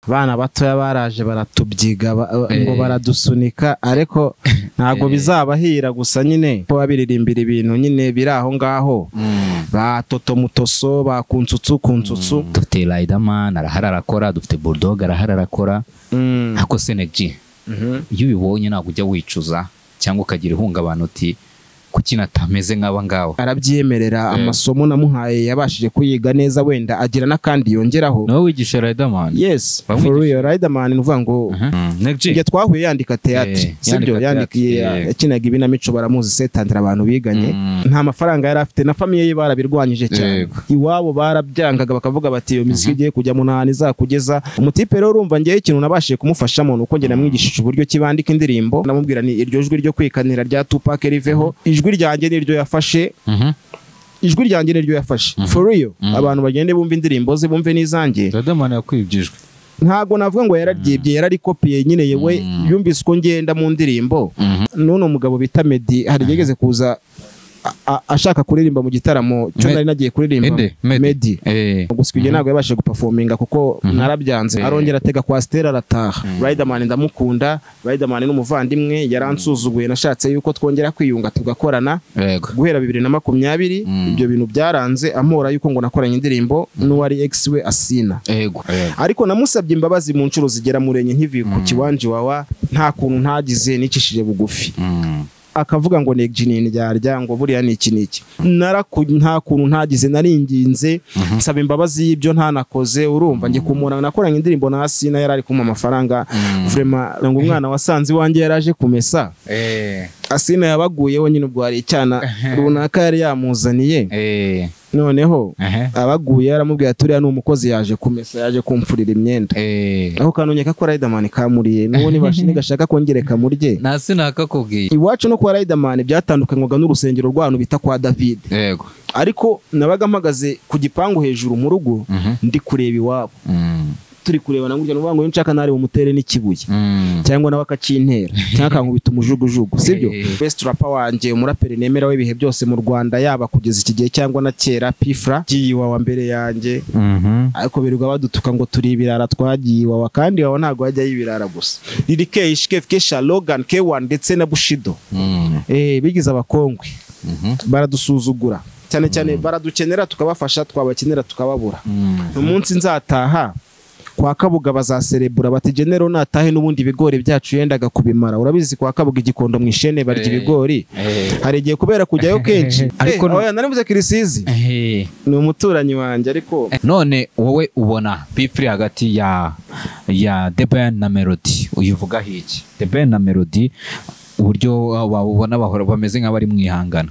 abana batoya baraje baratubyiga ba- ngo baradusunika ariko ntabwo bizabahira gusa nyine ko babiririmbira ibintu nyine biri aho ngaho ba totomutoso ba kunsutsu kunsutsu dufite Riderman arahari arakora dufite Bulldog arahari arakora Mm. ariko Senegy Mhm. iyo ubibonye ntabwo ujya wicuza cyangwa ukagira ihungabana uti kuki natameze nk'aba ngabo arabyemerera Eh. amasomo namuhaye yabashije kuyiga neza wenda agira n'akandi yongeraho nawe wigisha Riderman yes Bamwigisha. for real riderman ni uvuga ngo Neg ibyo twahuye yandika teatire Eh, sibyo yandika yandikiye theatre, yego. yakinaga ibinamico baramuzi setandira abantu biganye Mm. nta mafaranga yari afite na famiye ye barabirwanyije cyane Yego. iwabo barabyangaga bakavuga bati iyo miziki igiye kujya mu ntahani izakugeza umutipe rero urumva ngewe ikintu nabashije kumufashamo ni uko njye namwigishije uburyo ki bandika indirimbo namubwira ni iryo jwi ryo kwikanira rya Tupac riveho ijwi ryanjye niryo yafashe ijwi ryanjye niryo yafashe for real abantu bagende bumva indirimbo ze bumve n'izanjye Riderman yakwibwijwe ntabwo navuga ngo yararyibye yararikopiye nyine yewe yumvise uko ngenda mu ndirimbo n'uno mugabo bita Medi hari igihe yigeze kuza a- a- ashaka kuririmba mu gitaramo cyo Me- nari nagiye kuririmba Ede Medi Eh. gusa icyo gihe ntabwo yabashije gupafominga kuko narabyanze arongera atega kwa Stella arataha Riderman ndamukunda Riderman ni umuvandimwe yaransuzuguye nashatse yuko twongera kwiyunga tugakorana Yego. guhera bibiri na makumyabiri ibyo bintu byaranze amora yuko ngo nakoranye indirimbo n'uwari ex we asina Yego. ariko namusabye imbabazi mu nshuro zigera muri enye nkivuye ku kiwanje wawa nta kuntu ntagize nicishije bugufi akavuga ngo negji ni indyarya ngo buriya ni iki n'iki Naraku- nta kuntu ntagize naringinze nsaba imbabazi y'ibyo ntanakoze urumva njye kumura nakoranye indirimbo na Asina yari ari kumpa amafaranga vrema ngo umwana wasanze iwanjye yari aje kumesa Eh. Asina yabaguyeho nyine ubwo hari icyana runaka yari yamuzaniye Eh. noneho Aha. abaguye yaramubwiye ati uriya ni umukozi yaje kumesa yaje kumfurira imyenda Eh. aho kanonyeka ko Riderman kamuriye n'uwo nibashe nigashaka kongere kamurye nta sinakakubwiye iwacu no kwa Riderman byatandukanywaga n'urusengero rw'abantu bita kwa David yego ariko nabaga mpagaze ku gipangu hejuru mu rugo ndi kureba iwabo Mm. turi kureba na gutya nuvuga ngo iyo nshaka nareba umutere n'ikibuye Mm. cyangwa nawe akakintera cyangwa akankubita umujugujugu sibyo Eh. best rapper wanjye umuraperi nemera w'ibihe byose mu Rwanda yaba kugeza iki gihe cyangwa na kera Pifra giye iwawa mbere yanjye ariko birirwa badutuka ngo turi ibirara twagiye iwawa kandi iwawa ntabwo hajya y'ibirara gusa Lil K, Ishkev, Kesha, Logan, K1 ndetse na Bushido Mm. eh bigize abakongwe baradusuzugura cyane cyane baradukenera tukabafasha twabakenera tukababura Mm. umunsi nzataha kwa kabuga bazaserebura bati genero natahe n'ubundi ibigori byacu yendaga kubimara urabizi kwa kabuga igikondo mu ishene barya Eh. ibigori Eh. hari igihe kubera kujyayo kenshi Ariko ariko no- narivuze kirisizi Eh. ni umuturanyi wanjye ariko none wowe ubona bifuri hagati ya ya The Ben na Melody uyivuga hiki The Ben na Melody uburyo wabona bahora bameze nk'abari mwihangana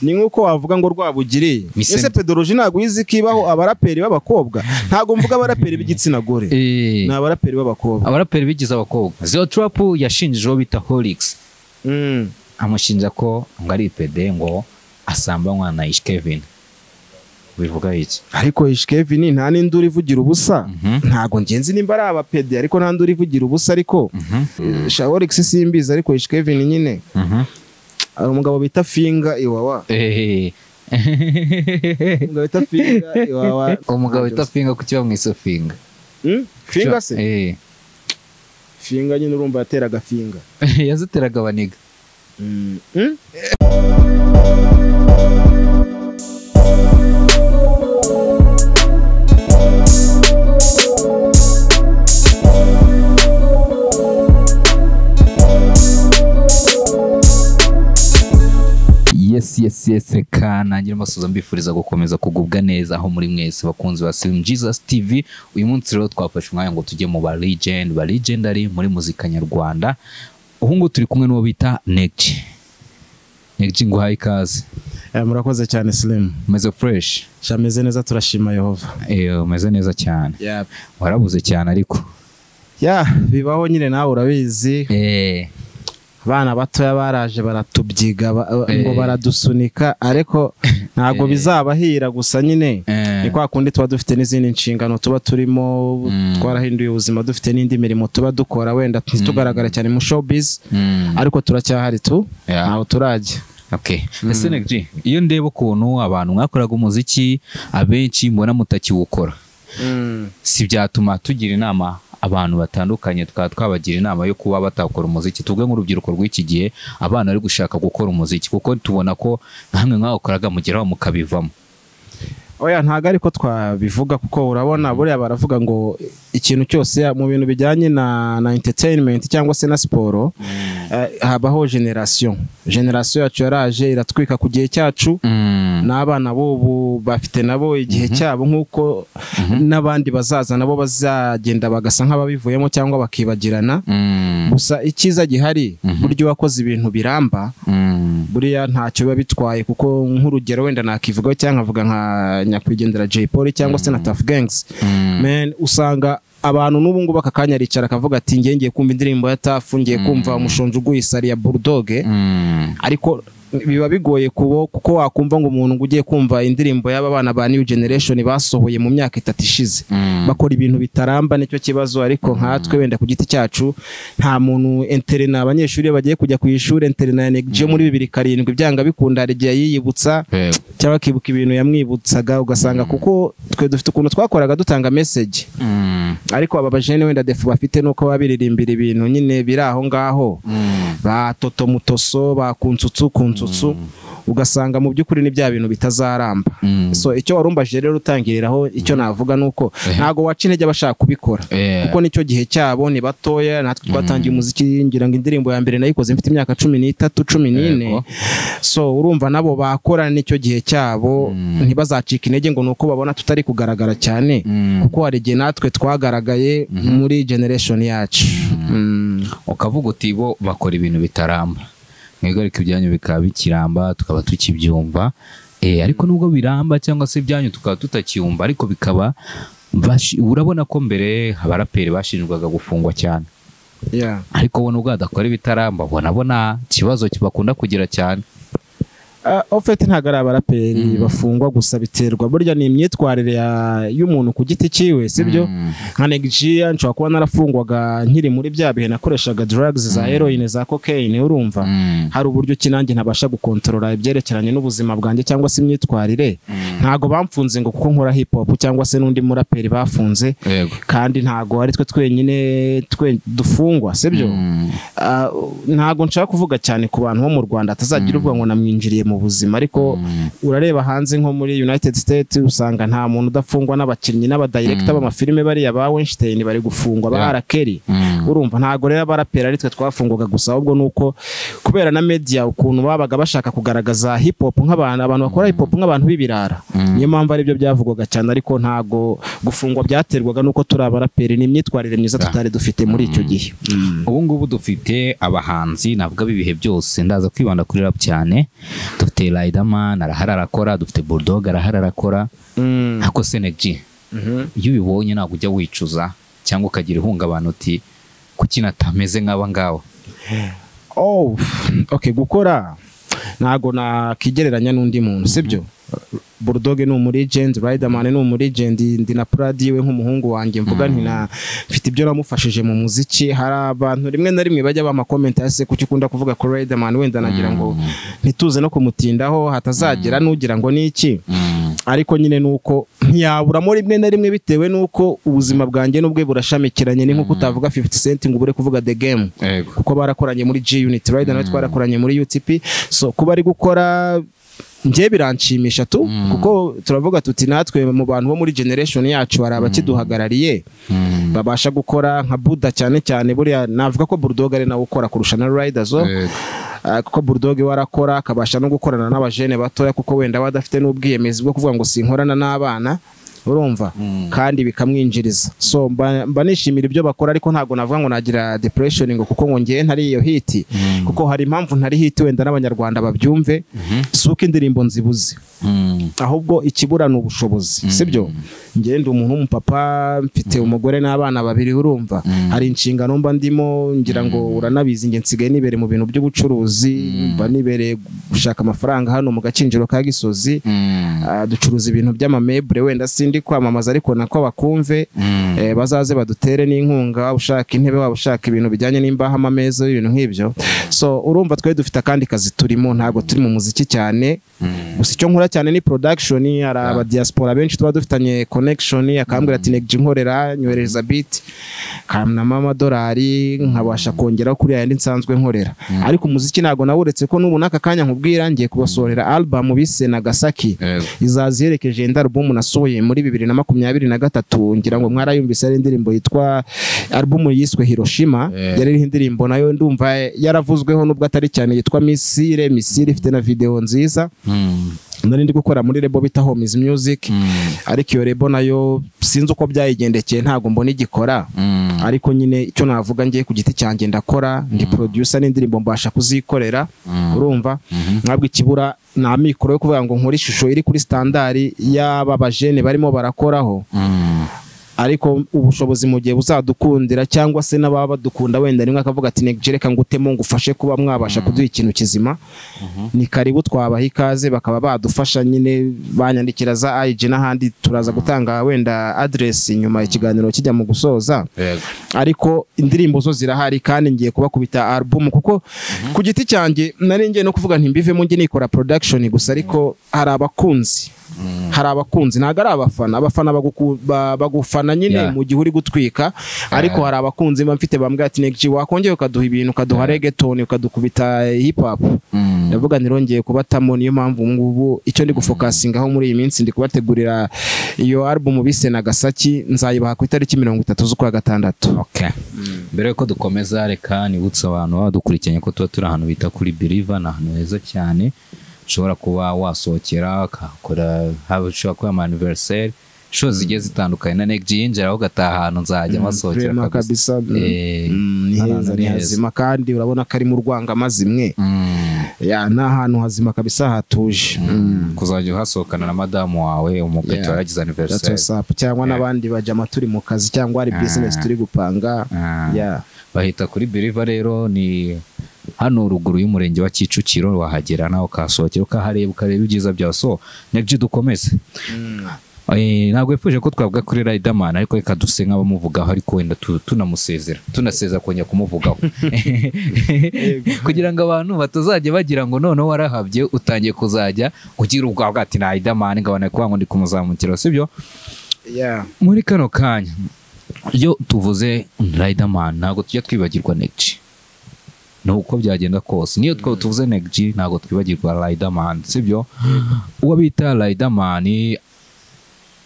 ni nk'uko wavuga ngo rwabugiriye Mise- ese pedoroji ntabwo uyizi ko ibaho abaraperi b'abakobwa ntabwo mvuga abaraperi b'igitsina gore ni abaraperi b'abakobwa abaraperi bigize abakobwa Zio Trap yashinjijeho bita Holix Mm. amushinja ko ngo ari pede ngo asambanywa na Ish Kevin bivuga iki ariko ishkevini nta n'indi urivugira ubusa ntabwo ngenzi nimba ari abapedi ariko nta n'indi urivugira ubusa ariko shaworix simbizi ariko ishkevini nyine hari umugabo bita finga iwawa Eh. umugabo bita finga iwawa umugabo wita finga kuki bamwise finga Mm? finga se Eh. finga nyine urumva yateraga finga yaziteraga abaniga Mm. Mm? yes yes yes reka nangire amasoza mbifuriza gukomeza kugubwa neza aho muri mwese bakunzi ba Seven Jesus TV uyu munsi rero twafashe umwanya ngo tujye mu ba legend ba legendary muri muzika nyarwanda ubu ngubu turi kumwe n'uwo bita Negji Negji ngo uhaye ikaze Eh, murakoze cyane silimu umeze fresh shameze neza turashima yehova eh umeze neza cyane warabuze cyane ariko ya bibaho nyine nawe urabizi eh abana batoya baraje baratubyiga ba- ngo Eh. baradusunika ariko ntabwo bizabahira gusa nyine Eh. ni kwa kundi tuba dufite n'izindi nshingano tuba turimo twarahinduye ubuzima dufite n'indi mirimo tuba dukora wenda ntitugaragara cyane mu showbiz mm. ariko turacyahari tu Yeah. ntaho turajya Okay. Ese Neg G, iyo ndeba ukuntu abantu mwakoraga umuziki abenshi mbona mutakiwukora si byatuma tugira inama abantu batandukanye tukaba twabagira inama yo kuba batakora umuziki tubwe nk'urubyiruko rw'iki gihe abana bari gushaka gukora umuziki kuko tubona ko nkamwe mwawukoraga mugeraho mukabivamo oya ntabwo ariko twabivuga kuko urabona buriya baravuga ngo ikintu cyose mu bintu bijyanye na na entertainment cyangwa se na siporo eh, habaho generasiyo generasiyo yacu yaraje iratwika ku gihe cyacu n'abana b'ubu bafite nabo igihe cyabo nk'uko n'abandi bazaza nabo bazagenda bagasa nk'ababivuyemo cyangwa bakibagirana gusa icyiza gihari Mhm. burya iyo wakoze ibintu biramba buriya ntacyo biba bitwaye kuko nk'urugero wenda nakivugaho cyangwa nkavuga nka nyakwigendera Jay Polly cyangwa se na Tuff Gangs men usanga abantu n'ubu ngubu aka kanya aricara akavuga ati ngiye ngiye kumva indirimbo ya Tuff ngiye kumva umushonji uguye isari ya Bulldog ariko biba bigoye kubo kuko wakumva ngo umuntu ngo ugiye kumva indirimbo y'aba bana ba new generation basohoye mu myaka itatu ishize bakora ibintu bitaramba nicyo kibazo ariko nkatwe wenda ku giti cyacu nta muntu interena abanyeshuri iyo bagiye kujya ku ishuri interena ya negije muri bibiri karindwi byanga bikunda hari igihe yiyibutsa cyangwa akibuka ibintu yamwibutsaga ugasanga kuko twe dufite ukuntu twakoraga dutanga message ariko aba bajene wenda defu bafite nuko baba biririmbira ibintu nyine biri aho ngaho ba totomutoso ba kunsutsu kunsutsu ugasanga mu by'ukuri ni bya bintu bitazaramba so icyo warumbajije rero utangiriraho icyo navuga ni uko ntabwo waca intege abashaka kubikora kuko nicyo gihe cyabo ni batoya natwe twatangiye umuziki ngira ngo indirimbo ya mbere nayikoze mfite imyaka cumi n'itatu cumi n'ine Yego. so urumva nabo bakora nicyo gihe cyabo ntibazacika intege ngo ni uko babona tutari kugaragara cyane kuko hari igihe natwe twagaragaye muri generation yacu Mm. ukavuga uti bo bakora ibintu bitaramba mwebwe ariko ibyanyu bikaba bikiramba tukaba tukibyumva Eh, ariko nubwo biramba cyangwa se ibyanyu tukaba tutacyumva ariko bikaba bashi- urabona ko mbere abaraperi bashinjwaga gufungwa cyane Yeah. ariko bo nubwo badakora ibitaramba ubona bo nta kibazo bakunda kugira cyane Uh, ofete ntabwo ari abaraperi bafungwa gusa biterwa burya ni imyitwarire ya- y'umuntu ku giti cyiwe sibyo nka negijiya nshobora kuba narafungwaga nkiri muri bya bihe nakoreshaga drugs za heroine za cocaine urumva hari uburyo ki nanjye ntabasha gukontorora ibyerekeranye n'ubuzima bwanjye cyangwa se imyitwarire ntabwo bamfunze ngo kuko nkora hip hop cyangwa se n'undi muraperi bafunze yego kandi ntabwo ari twe twenyine twe dufungwa sibyo Ah, ntabwo nshaka kuvuga cyane ku bantu bo mu Rwanda atazagira uvuga ngo namwinjiriye mu buzima ariko urareba hanze nko muri United States usanga nta muntu udafungwa n'abakinnyi n'abadirector b'amafilime bariya ba Weinstein bari gufungwa ba Yeah. R. Kelly urumva ntabwo rero abaraperi ari twe twafungwaga gusa ahubwo ni uko kubera na media ukuntu babaga bashaka kugaragaza hip hop nk'abantu abantu bakora hip hop nk'abantu b'ibirara niyo mpamvu aribyo byavugwaga cyane ariko ntabwo gufungwa byaterwaga n'uko turi abaraperi ni imyitwarire myiza tutari dufite muri icyo gihe Mm. ubu ngubu dufite abahanzi navuga b'ibihe byose ndaza kwibanda kuri rap cyane dufite Riderman arahari arakora dufite Bulldog arahari arakora Mm. ariko Seneg Mhm. iyo ubibonye ntabwo ujya wicuza cyangwa ukagira ihungabana uti kuki natameze nk'aba ngaba Oh, okay, gukora ntago nakigereranya n'undi muntu sibyo Bulldog ni umuregent Riderman ni umuregent ndi na proud yiwe nk'umuhungu wanjye mvuga nti na mfite ibyo namufashije mu muziki hari abantu rimwe na rimwe bajya bama comment ase kuki ukunda kuvuga ko Riderman wenda nagira ngo ntituze no kumutindaho hatazagira nugira ngo ni iki ariko nyine nuko ntiyaburamo rimwe na rimwe bitewe nuko ubuzima bwanjye n'ubwe burashamikiranye ni nk'uko utavuga 50 cent ngo ubure kuvuga the game yego kuko barakoranye muri G Unit Rider nawe twarakoranye muri UTP so kuba ari gukora njye biranshimisha tu kuko turavuga tuti natwe mu bantu bo muri generation yacu hari abakiduhagarariye babasha gukora nka Buda cyane cyane buriya navuga ko Bulldog ari nawe ukora kurusha na Rider zo Ah, kuko Bulldog we arakora akabasha no gukorana n'abajene batoya kuko wenda aba adafite n'ubwiyemezi bwo kuvuga ngo sinkorana n'abana urumva kandi bikamwinjiriza so mba, mba nishimira ibyo bakora ariko ntabwo navuga ngo nagira depression ngo kuko ngo ngiye ntari iyo hiti kuko hari impamvu ntari hiti wenda n'abanyarwanda babyumve si uko indirimbo nzibuze ahubwo ikibura ni ubushobozi sibyo njye ndi umuntu w'umupapa mfite umugore n'abana babiri urumva hari inshingano mba ndimo ngira ngo uranabizi njye nsigaye nibereye mu bintu by'ubucuruzi mba nibereye gushaka amafaranga hano mu gakinjiro ka gisozi Ah, ducuruza ibintu by'amamebure wenda si ndi kwamamaza ariko nako bakumve eh, bazaze badutere n'inkunga waba ushaka intebe waba ushaka ibintu bijyanye n'imbaho amameza ibintu nk'ibyo so urumva twari dufite akandi kazi turimo ntabwo turi mu muziki cyane gusa icyo nkora cyane ni production hari aba diaspora benshi tuba dufitanye connection akambwira ati negji nkorera nyohereza beat kamnama amadolari nkabasha kongeraho kuri yayandi nsanzwe nkorera ariko umuziki ntabwo nawuretse ko n'ubu n'aka kanya nkubwira ngiye kubasohorera album bise Nagasaki izaza iherekeje indi album nasohoye muri bibiri na makumyabiri na gatatu ngira ngo mwarayumvise ari indirimbo yitwa album yiswe Hiroshima Eh. yari iriho indirimbo nayo ndumva yaravuzweho nubwo atari cyane yitwa Misile Misile ifite na video nziza nari ndi gukora muri rebo bita Homies Music ariko iyo rebo nayo sinzi uko byayigendekeye ntabwo mbona igikora ariko nyine icyo navuga ngiye ku giti cyanjye ndakora ndi producer n'indirimbo mbasha kuzikorera urumva ntabwo ikibura nta mikoro yo kuvuga ngo nkore ishusho iri kuri standard y'aba bajene barimo barakoraho ariko ubushobozi mu gihe buzadukundira cyangwa se n'ababa badukunda wenda rimwe akavuga ati "Neg, reka ngutemo ngufashe kuba mwabasha kuduha ikintu kizima ni karibu twabaha ikaze bakaba badufasha nyine banyandikira za IG n'ahandi turaza gutanga wenda address nyuma ikiganiro kijya mu gusoza ariko indirimbo zo zirahari kandi ngiye kubakubita album kuko ku giti cyanjye nari ngiye no kuvuga ntimbivemo njye nikora production gusa ariko hari abakunzi hari abakunzi ntabwo ari abafana abafana baguku- ba- bagufana nyine Yeah. mu gihe uri gutwika ariko hari abakunzi mba mfite bambwira ati "Neg, wakongera ukaduha ibintu ukaduha reggaeton ukadukubita hip hop ndavuga ntirongeye kubatamo niyo mpamvu ubu ngubu icyo ndi gufokasingaho muri iyi minsi ndi kubategurira iyo album bise Nagasaki nzayibaha ku itariki mirongo itatu z'ukwa gatandatu Okay. mbere yuko dukomeza reka nibutse abantu baba badukurikiranye ko tuba turi ahantu bita kuri biriva ni ahantu heza cyane ushobora kuba wasohokera ukahakora haba ushobora kuba ama anniversaire inshuro zigiye zitandukanye na neg yinjira ugataha ahantu nzajya masohokera Vraiment kabisa Eh, Mm, ni ahantu heza ni ni heza. hazima kandi urabona ko ari mu rwangamazimwe Mm. Ya, ni ahantu hazima kabisa hatuje Mm. kuzajya uhasohokana na madamu wawe umupeto Yeah. yaragize That's anniversaire what's up. cyangwa Yeah. n'abandi bajama turi mu kazi cyangwa hari Ah. business turi gupanga Ah. Yeah. bahita kuri biriva rero ni hano ruguru y'umurenge wa kicukiro wahagera nawe ukahasohokera ukahareba ukareba ibyiza byawe so nabyo dukomeze Eh, ntabwo yifuje ko twavuga kuri Riderman ariko reka duse nk'abamuvugaho ariko wenda tu- tunamusezera tunasezera kongera kumuvugaho kugira ngo abantu batazajya bagira ngo noneho warahabye utangiye kuzajya ugira ubwawe ati na Riderman ngo abone kuba ngo ndi kumuzamukira sibyo Yeah. muri kano kanya iyo tuvuze Riderman ntabwo tujya twibagirwa Neg ni uko byagenda kose niyo twaba tuvuze Neg ntabwo twibagirwa Riderman sibyo uwo bita Riderman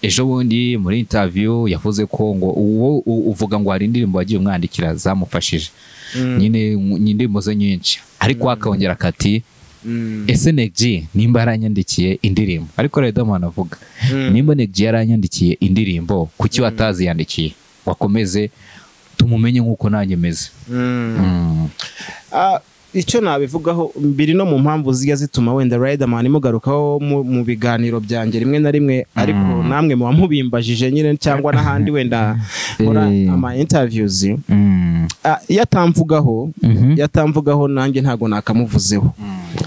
ejo bundi muri interview yavuze ko ngo uwo u- uvuga ngo hari indirimbo wagiye umwandikira zamufashije Mm. nyine ni indirimbo ze nyinshi ariko akongera akati Mm. ese Neg nimba yaranyandikiye indirimbo ariko Riderman avuga Mm. nimba Neg yaranyandikiye indirimbo kuki wataziyandikiye wakomeze tumumenye nk'uko nanjye meze Mm. Ah, icyo nabivugaho biri no mu mpamvu zijya zituma wenda Riderman imugarukaho mu, mu biganiro byanjye rimwe na rimwe ariko namwe muba mubimbajije nyine cyangwa n'ahandi wenda nkora Eh. ama interviews Mm. Ah, iyo atamvugaho Mhm. iyo atamvugaho nanjye ntabwo nakamuvuzeho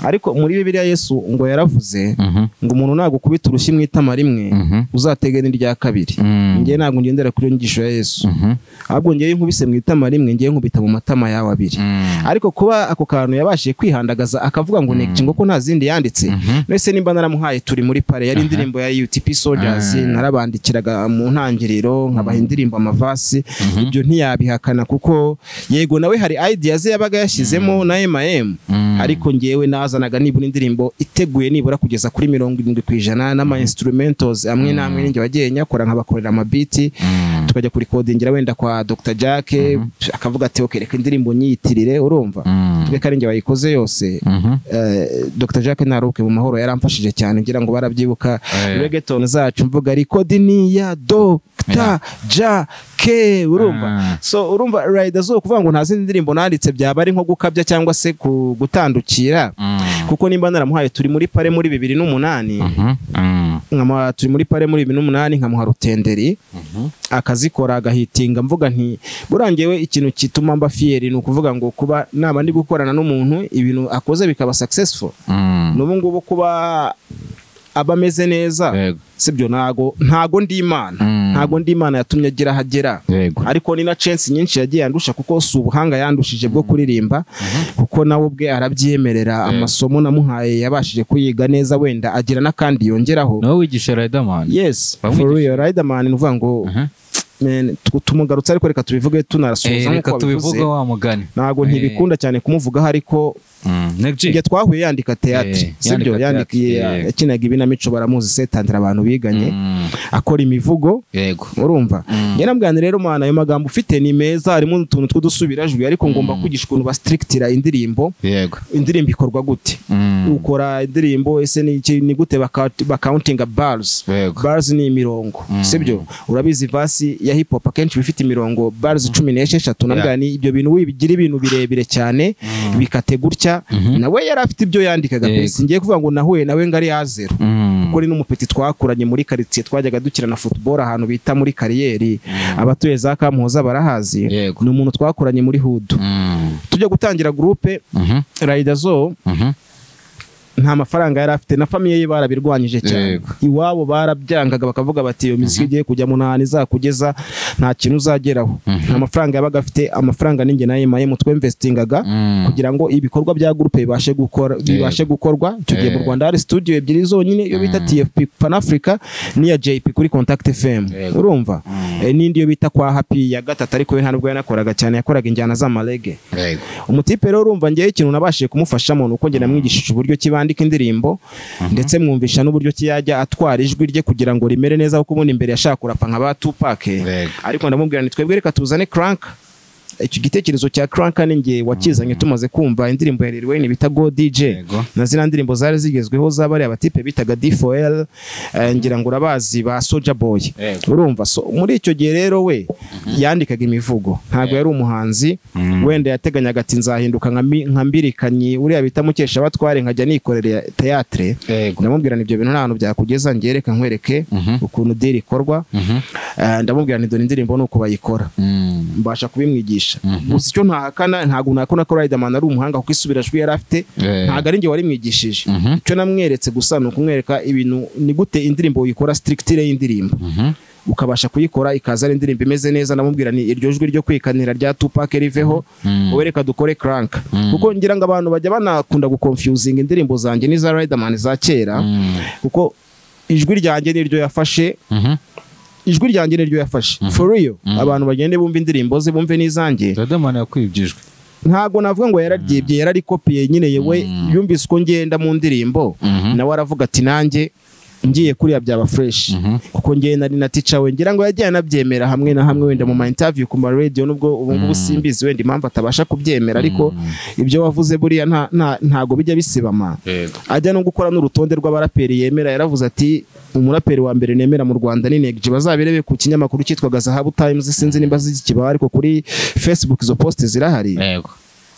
ariko muri bibiliya yesu ngo yaravuze Mhm. ngo umuntu nagukubita urushyi mu itama rimwe Mhm. uzatege n'irya kabiri Mm. njye ntabwo ngendera kuri iyo nyigisho ya yesu Mhm. ahubwo njyewe nkubise mu itama rimwe njyewe nkubita mu matama yawe abiri Mm. ariko kuba ako kantu yabashije kwihandagaza akavuga ngo negi ngo ko nta zindi yanditse Mhm. mbese nimba naramuhaye turi muri pare yari indirimbo ya UTP Soldiers Ah. narabandikiraga mu ntangiriro nkabaha indirimbo amavasi ibyo ntiyabihakana kuko yego nawe hari idea ze yabaga yashyizemo na M&M Mm. ariko ngewe nazanaga nibura indirimbo iteguye nibura kugeza kuri mirongo irindwi ku ijana n'ama instrumentals amwe n'amwe ninjye wagiye nyakora nkabakorera amabiti Mm. tukajya kurikodingira wenda kwa Dr Jack akavuga ati ok reka indirimbo nyiyitirire urumva Mm. twe ari njye wayikoze yose Mhm. Eh, Dr Jack Naruke mu mahoro yaramfashije cyane ngira ngo barabyibuka Eh. reggaeton zacu mvuga ariko diniya Dr Yeah. Jack urumva Ah. so urumva rider zo kuvuga ngo nta zindi ndirimbo nanditse byaba ari nko gukabya cyangwa se ku- gutandukira Mm. kuko nimba naramuhaye turi muri pare muri bibiri n'umunani Mhm. Mm. nkamuha turi muri pare muri bibiri n'umunani nkamuha rutenderi Mhm. akazikora agahitinga mvuga nti buriya ngewe ikintu gituma mba fiyeri ni ukuvuga ngo kuba naba ndi gukorana n'umuntu ibintu akoze bikaba successful Mm. n'ubu ngubu kuba aba ameze neza Yego. sibyo ntago ntago ndi imana Mm. ntago ndi imana yatumye agira aho agera Yego. ariko ni na chance nyinshi yagiye yandusha kuko si ubuhanga yandushije bwo kuririmba kuko nawe ubwe arabyemerera amasomo namuhaye yabashije kuyiga neza wenda agira n'akandi yongeraho nawe wigisha Riderman yes Bamwigisha. for real Riderman ni uvuga ngo Aha. man, tu- tumugarutse ariko reka tubivuge tunarasoza Eh, nk'uko reka wabivuze tubivuge wa mugani ntabwo Eh. ntibikunda cyane kumuvugaho ariko negji njye twahuye yandika Eh, teatire sibyo yandika yandikiye theatre, eh. yakinaga ibinamico baramuzi setandira abantu biganye akora imivugo yego urumva Mm. njye nabwira rero mana ayo magambo ufite ni meza harimo n'utuntu tw'udusubirajwi ariko ngomba kwigisha ukuntu bastrictira indirimbo yego indirimbo ikorwa gute Mm. ukora indirimbo ese ni iki- ni gute baka- bakauntinga bars Yego. bars ni imirongo sibyo urabizi vasi ya hip hop akenshi iba ifite imirongo bars cumi n'esheshatu nabwira ni ibyo bintu wibigira ibintu birebire cyane bikate gutya nawe yari afite ibyo yandikaga Yego. pe ngiye kuvuga ngo nahuye nawe ngari yazero Mm. kuko ni n'umupeti twakuranye muri karitsiye twajyaga dukina na football ahantu bita muri kariyeri abatuye za kamuhoza barahazi Yego. ni umuntu twakuranye muri hudu Mm. tujya gutangira gurupe Mhm. rayidazo Mhm. nta mafaranga yari afite na famiye ye barabirwanyije cyane Yego. iwabo barabyangaga bakavuga bati iyo miziki igiye kujya mu ntara izakugeza nta kintu uzageraho nta mafaranga yabaga afite amafaranga n'inge nayo mayemu twemvesitingaga Mm. kugira ngo ibikorwa bya gurupe bibashe gukora bibashe gukorwa icyo gihe mu Yego. Rwanda hari studio ebyiri zonyine iyo bita TFP Pan Africa n'iya JP kuri Contact FM Yego. urumva Eh, n'indi yo bita kwa Happy ya gatatu ariko we ntabwo yanakoraga cyane yakoraga injyana z'amarege Yego. umutipe rero urumva ngewe ikintu nabashije kumufashamo ni uko njye namwigishije uburyo ki bandika indirimbo ndetse mwumvisha n'uburyo ki yajya atwara ijwi rye kugira ngo rimere neza kuko ubundi imbere yashaka kurapa nka ba Tupac Yego. ariko ndamubwira nti twebwe reka tuzane crank icyo gitekerezo cya crank ni nge wakizanye tumaze kumva indirimbo ya Lil Wayne bita Go DJ Yego. na zina ndirimbo zari zigezweho z'abariya batipe bitaga D4L eh, ngira ngo urabazi ba Soulja Boy Yego. urumva so muri icyo gihe rero we yandikaga imivugo ntabwo yari umuhanzi wenda yateganyaga ati nzahinduka nka mi- nka mbirikanyi uriya bita mukesha batware nkajya nikorera teatire Yego. ndamubwira ni ibyo bintu nta hantu byakugeza ngereka nkwereke ukuntu diri ikorwa Mhm. Eh, ndamubwira nti dore indirimbo ni uko bayikora Mm. mbasha kubimwigisha gusa icyo ntahakana ntabwo nakora ko Riderman ari umuhanga kuko isubirajwi yari afite Eh. ntabwo ari njye warimwigishije Mhm. icyo namweretse gusa ni ukumwereka ibintu ni gute indirimbo uyikora sitirikitire y'indirimbo Mhm. ukabasha kuyikora ikaza ari indirimbo imeze neza namubwira ni iryo jwi ryo kwikanira rya Tupac riveho Mm. wowe reka dukore crank kuko ngira ngo abantu bajya banakunda gukonfuzinga indirimbo zanjye n'iza Riderman za kera Mm. kuko ijwi ryanjye niryo yafashe Mhm. ijwi ryanjye niryo yafashe for real abantu bagende bumva indirimbo ze bumve n'izanjye Riderman yakwibjijwe ntago navuga ngo yararyibye yararikopiye nyine yewe yumvise uko ngenda mu ndirimbo Mhm. nawe aravuga ati nanjye ngiye kuriya byaba fresh kuko ngiye nari na teacher we ngira ngo yagiye anabyemera hamwe na hamwe wenda mu ma interview ku ma radio nubwo ubu ngubu simbizi wenda impamvu atabasha kubyemera ariko ibyo wavuze buriya nta nta- ntago bijya bisibama Yego. ajya no gukora n'urutonde rw'abaraperi yemera yaravuze ati umuraperi wa mbere nemera mu Rwanda ni Neg G." bazabirebe ku kinyamakuru cyitwaga Zahabu Times sinzi nimba zikibaho ariko kuri Facebook izo post zirahari Yego.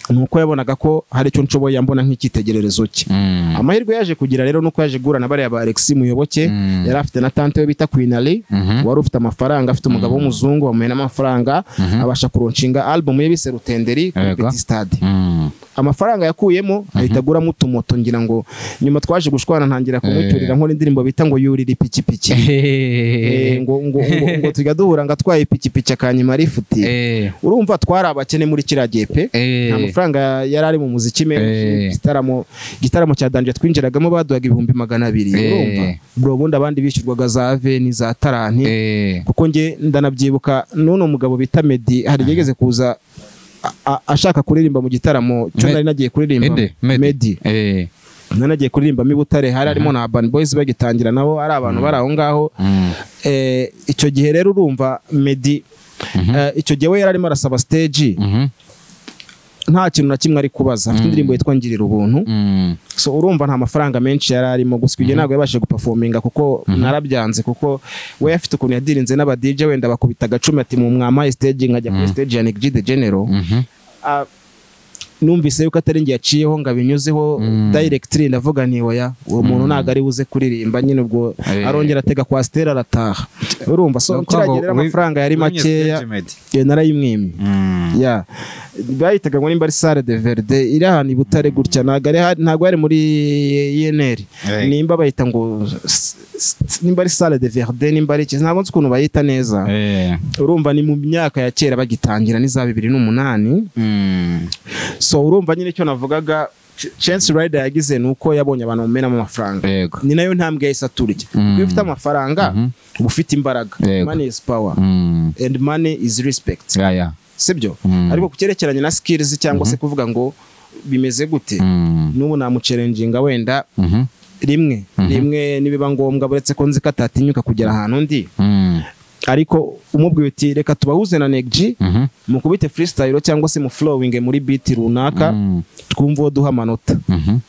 nuko yabonaga ko hari icyo nshoboye ambona nk'icyitegererezo cye Mm. amahirwe yaje kugira rero nuko yaje guhura na bariya ba Alexis Muyoboke Mm. yari afite na tante we bita Queen Ali Mhm. wari ufite amafaranga afite umugabo w'umuzungu bamuhe n'amafaranga abasha kuronshinga album ye bise Rutenderi kuri Yego. Petit Stade Mm. amafaranga yakuyemo ahita aguramo utumoto ngira ngo nyuma twaje gushwana ntangira kumucyurira nkora indirimbo bita ngo yurira ipikipiki Eh, ngo ngo ngo, ngo tujya duhura ngo atwaye ipikipiki akanyima arifuti Eh. urumva twari abakene muri kiriya gihe pe Eh. nta mafaranga yari ari mu muziki Eh. menshi igitaramo igitaramo cya danje twinjiragamo baduhaga ibihumbi magana abiri Eh. urumva bro ubundi abandi bishyurwaga za veni za taranti Eh. kuko nge ndanabyibuka n'uno mugabo bita medi hari igihe yigeze kuza a- a- ashaka kuririmba mu gitaramo cyo Me- nari nagiye kuririmba Ede. Medi. medi Eh. nari nagiye kuririmbamo i butare hari harimo na urban boys bagitangira nabo ari abantu bari aho ngaho Mm. Eh, icyo gihe rero urumva medi eh, icyo gihe we yari arimo arasaba stage Mhm. nta kintu na kimwe ari kubaza afite indirimbo yitwa ngirira ubuntu Mm. so urumva nta mafaranga menshi yari arimo gusa ibyo ntabwo yabashije gupafominga kuko narabyanze kuko we afite ukuntu yadirinze n'aba DJ wenda bakubita agacumi ati mu mwamaye stage nkajya kuri stage ya Nick G the General Mhm. Ah, numvise yuko atari njye yaciyeho ngo abinyuzeho directly ndavuga nti oya uwo muntu ntabwo ari buze kuririmba nyine ubwo Eh. arongera atega kwa Stella arataha urumva so Ni ukuvuga ngo kiragira we- amafaranga yari wenye makeya stage, Medi. eh, narayimwimye Mm. ya bahitaga ngo nimba ari sale de verde iri ahantu i butare gutya ntabwo ari ha- ntabwo ari muri yeneri Right. nimba bayita ngo s- s- nimba ari sale de verde nimba ari iki ntabwo nzi ukuntu bayita neza Eh. urumva ni mu myaka ya kera bagitangira n'iza bibiri n'umunani Mm. so urumva nyine icyo navugaga Ch- chance rider yagize ni uko yabonye abantu bamenamo amafaranga Yego. ni nayo ntambwe yahise aturya Mm. iyo ufite amafaranga uba ufite imbaraga Yego. money is power Mm. and money is respect Ya, ya. sibyo Mm. ariko ku cyerekeranye na skills cyangwa se kuvuga ngo bimeze gute Mm. n'ubu namucerenjinga wenda Mhm. rimwe rimwe nibiba ngombwa buretse ko nzi ko atatinyuka kugera ahantu ndi Mm. ariko umubwiye uti reka tubahuze na negji Mhm. mukubite freestyle cyangwa se mu flowing muri beat runaka Mm. twumva uwo duha amanota Mhm.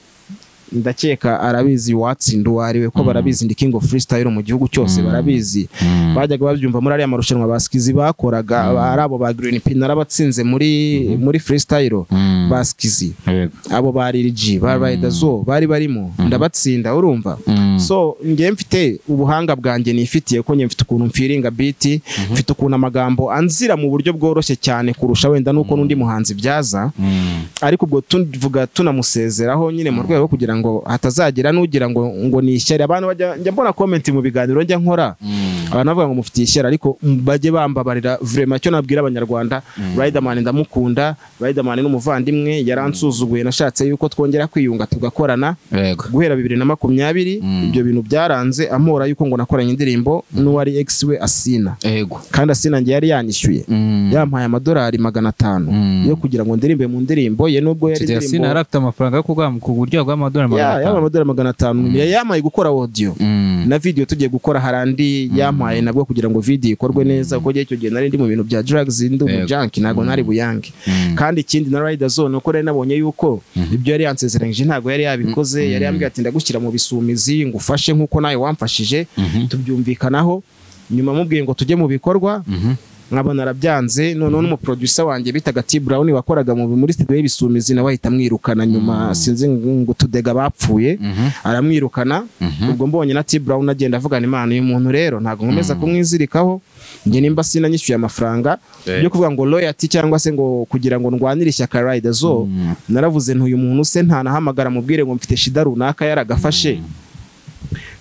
ndakeka arabizi uwatsinda uwo ari we ko barabizi ndi king of freestyle mu gihugu cyose barabizi Mm. bajyaga babyumva muri ariya marushanwa baskizi bakoraga ari abo ba green pin narabatsinze muri muri freestyle Mm. baskizi Yego. abo ba RG ba Riderzo bari barimo ndabatsinda urumva Mm. so ngewe mfite ubuhanga bwanjye nifitiye ko ngewe mfite ukuntu mfiringa biti mfite ukuntu amagambo anzira mu buryo bworoshye cyane kurusha wenda nuko n'undi muhanzi byaza Mm. ariko ubwo tuvuga tunamusezeraho nyine mu rwego rwo kugira ngo hatazagira n'ugira ngo ngo ni ishyari abantu bajya njya mbona komenti mu biganiro njya nkora Mm. abantu bavuga ngo mufitiye ishyari ariko m- bajye bambabarira vrema icyo nabwira abanyarwanda Riderman ndamukunda Riderman ni umuvandimwe yaransuzuguye nashatse yuko twongera kwiyunga tugakorana Yego. guhera bibiri na makumyabiri Mm. ibyo bintu byaranze amora yuko ngo nakoranye indirimbo n'uwari ex we asina Yego. kandi asina njye yari yanyishyuye Mm. yampaye amadolari magana atanu Mm. yo kugira ngo ndirimbe mu ndirimbo ye nubwo yari Tete Yasin indirimbo yari afite amafaranga yo kugura- kugurwa bw'amadolari magana Ya, atanu. yampaye amadolari magana atanu Ya- yampaye gukora audio Mm. na video tugiye gukora harandi yampaye nabwo kugira ngo video ikorwe neza kuko njye icyo gihe nari ndi mu bintu bya drugs ndi mu Yego. junk ntabwo nari buyange Mm. kandi ikindi na rider zone uko rero nabonye yuko ibyo yari yansezeranyije ntabwo yari yabikoze yari yambwiye ati ndagushyira mu bisumizi ngo ufashe nk'uko nawe wamfashije tubyumvikanaho nyuma mubwiye ngo tujye mu bikorwa Mhm. nkaba narabyanze noneho n'umuproducer wanjye bitaga T Brown wakoraga mu muri studio y'ibisumizi nawe ahita amwirukana nyuma sinzi ngo tudega bapfuye Mhm. aramwirukana ubwo mbonye na T Brown agenda avugana imana uyu muntu rero ntabwo nkomeza kumwizirikaho njye nimba sinanyishyuye amafaranga Eh. yo kuvuga ngo loyalty cyangwa se ngo kugira ngo ndwanire ishyaka Rider zo Mm. naravuze ntuyu muntu se ntanahamagara mubwire ngo mfite shida runaka yaragafashe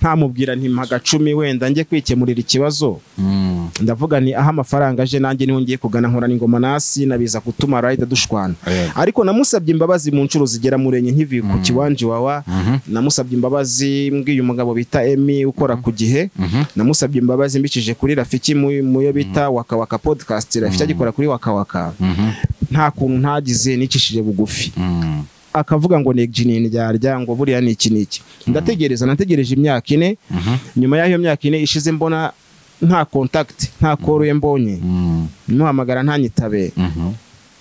ntamubwira nti mpa agacumi wenda njye kwikemurira ikibazo Mm. ndavuga nti aho amafaranga aje nanjye niho ngiye kugana nkorana ingoma nasi nabiza gutuma rayida dushwana Yego. ariko namusabye imbabazi mu nshuro zigera muri enye nkivuye ku kiwanja iwawa namusabye imbabazi mbwiye umugabo bita emi ukora ku gihe Mhm. namusabye imbabazi mbicije kuri rafiki mu- mu yo bita wakawaka podcast rafiki agikora kuri wakawaka Mhm. nta kuntu ntagize nicishije bugufi Mm. akavuga ngo ni jinini ryarya ngo buriya ni iki n'iki ndategereza nategereje imyaka ine Mhm. nyuma y'aho iyo myaka ine ishize mbona nta contact nta koruye mbonye Mm. muhamagara ntanyitabe Mhm.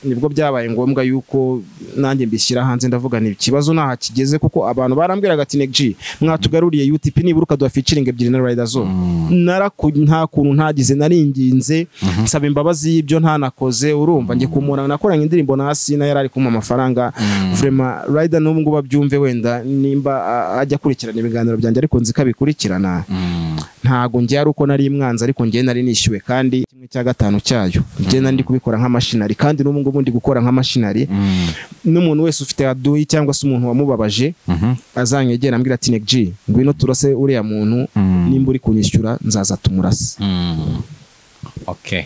nibwo byabaye ngombwa yuko nanjye mbishyira hanze ndavuga ni ikibazo ntaha kigeze kuko abantu barambwiraga ati negji mwatugaruriye UTP nibura ukaduha featuring ebyiri na rider zo naraku nta kuntu ntagize naringinze nsaba imbabazi y'ibyo ntanakoze urumva njye kumura nakoranye indirimbo na Asina yari ari kumpa amafaranga Vrema Rider n'ubu ngubu abyumve wenda nimba a- ajya akurikirana ibiganiro byanjye ariko nzi ko abikurikirana Mm. ntago njye ari uko nari mwanzi ariko njye nari nishyuwe kandi kimwe cya gatanu cyayo njye nari ndi kubikora nk'amashinari kandi n'ubu ngubu ndi gukora nk'amashinari Mm. n'umuntu wese ufite aduyi cyangwa se umuntu wamubabaje Mhm. azanyegera ambwira ati NEG ngwino turase uriya muntu Mm. nimba uri kunyishyura nzaza tumurase Mm. Okay.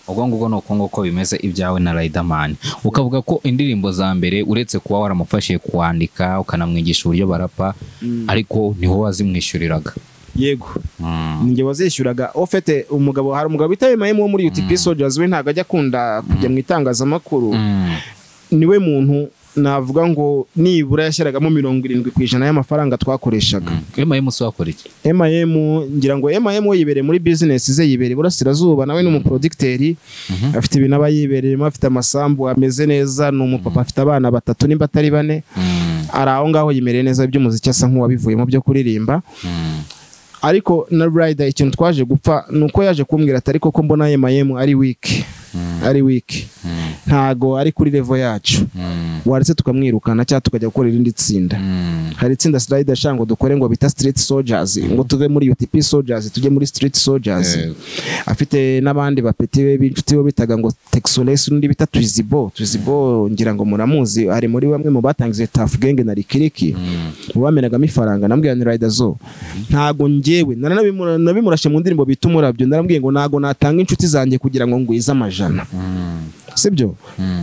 ubwo ngubwo ni uko nguko bimeze ibyawe na Riderman ukavuga ko indirimbo za mbere uretse kuba waramufashije kwandika ukanamwigisha uburyo barapa ariko ni wowe wazimwishyuriraga yego Mm. ninjye wazishyuraga ufite umugabo hari umugabo bita Mayemo wo muri UTP Soldiers we ntago ajya akunda kujya mu itangazamakuru Mm. niwe muntu navuga ngo nibura yashyiragamo mirongo irindwi ku ijana y'amafaranga twakoreshaga MIM se wakora iki M.I.M ngira ngo M.I.M we yibereye muri business ze yibereye burasirazuba nawe ni umuproducteur afite ibintu aba yibereyemo afite amasambu ameze neza ni umupapa afite abana batatu nimba atari bane Mm. ari aho ngaho yimereye neza by'umuziki asa nk'uwabivuyemo byo kuririmba Mm. ariko na Rider ikintu twaje gupfa ni uko yaje kumbwira ati ariko ko mbona M.I.M ari weak ari weak Mm. ntago ari kuri levo yacu waretse tukamwirukana cyangwa tukajya gukora irindi tsinda hari itsinda sirayida ashaka ngo dukore ngo bita stiriti sojazi ngo tuve muri utp sojazi tujye muri stiriti sojazi afite n'abandi bapeti be b'inshuti be bitaga ngo tekisolesi n'undi bita twizibo twizibo ngira ngo muramuzi ari muri bamwe mu batangize tafu genge na rikiriki mu bamenagamo ifaranga nambwira ni rayida zo ntago njyewe naranabimura- nabimurashe mu ndirimbo bita umurabyo narambwiye ngo ntago natanga inshuti zanjye kugira ngo ngwize amajana sibyo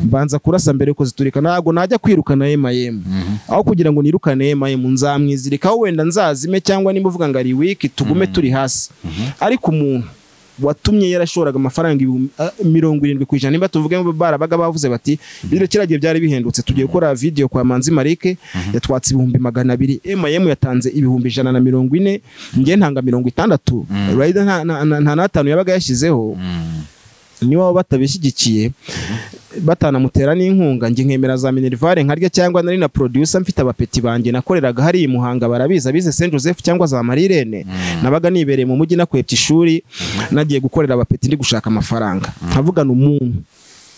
mbanza kurasa mbere yuko ziturika ntago najya kwirukana emayemu aho kugira ngo nirukane emayemu nzamwizirikaho wenda nzazime cyangwa nimba uvuga ngo ari wiki tugume turi hasi ariko umuntu watumye yarashoraga amafaranga ibihumbi- ah, mirongo irindwi ku ijana nimba tuvuge ngo barabaga bavuze bati biriya kiriya gihe byari bihendutse tugiye gukora video kwa manzi marike yatwatse ibihumbi magana abiri emayemu yatanze ibihumbi ijana na mirongo ine njye ntanga mirongo itandatu rayida nta- nta nta- nta n'atanu yabaga yashyizeho niba batabishyigikiye batanamutera n'inkunga njye nkemera za minerivare nkarya cyangwa nari na producer mfite abapeti banjye nakoreraga hariya i muhanga barabizi abize Saint Joseph cyangwa za Marirene nabaga nibereye mu mujyi nakwepye ishuri nagiye gukorera abapeti ndi gushaka amafaranga nkavugana umuntu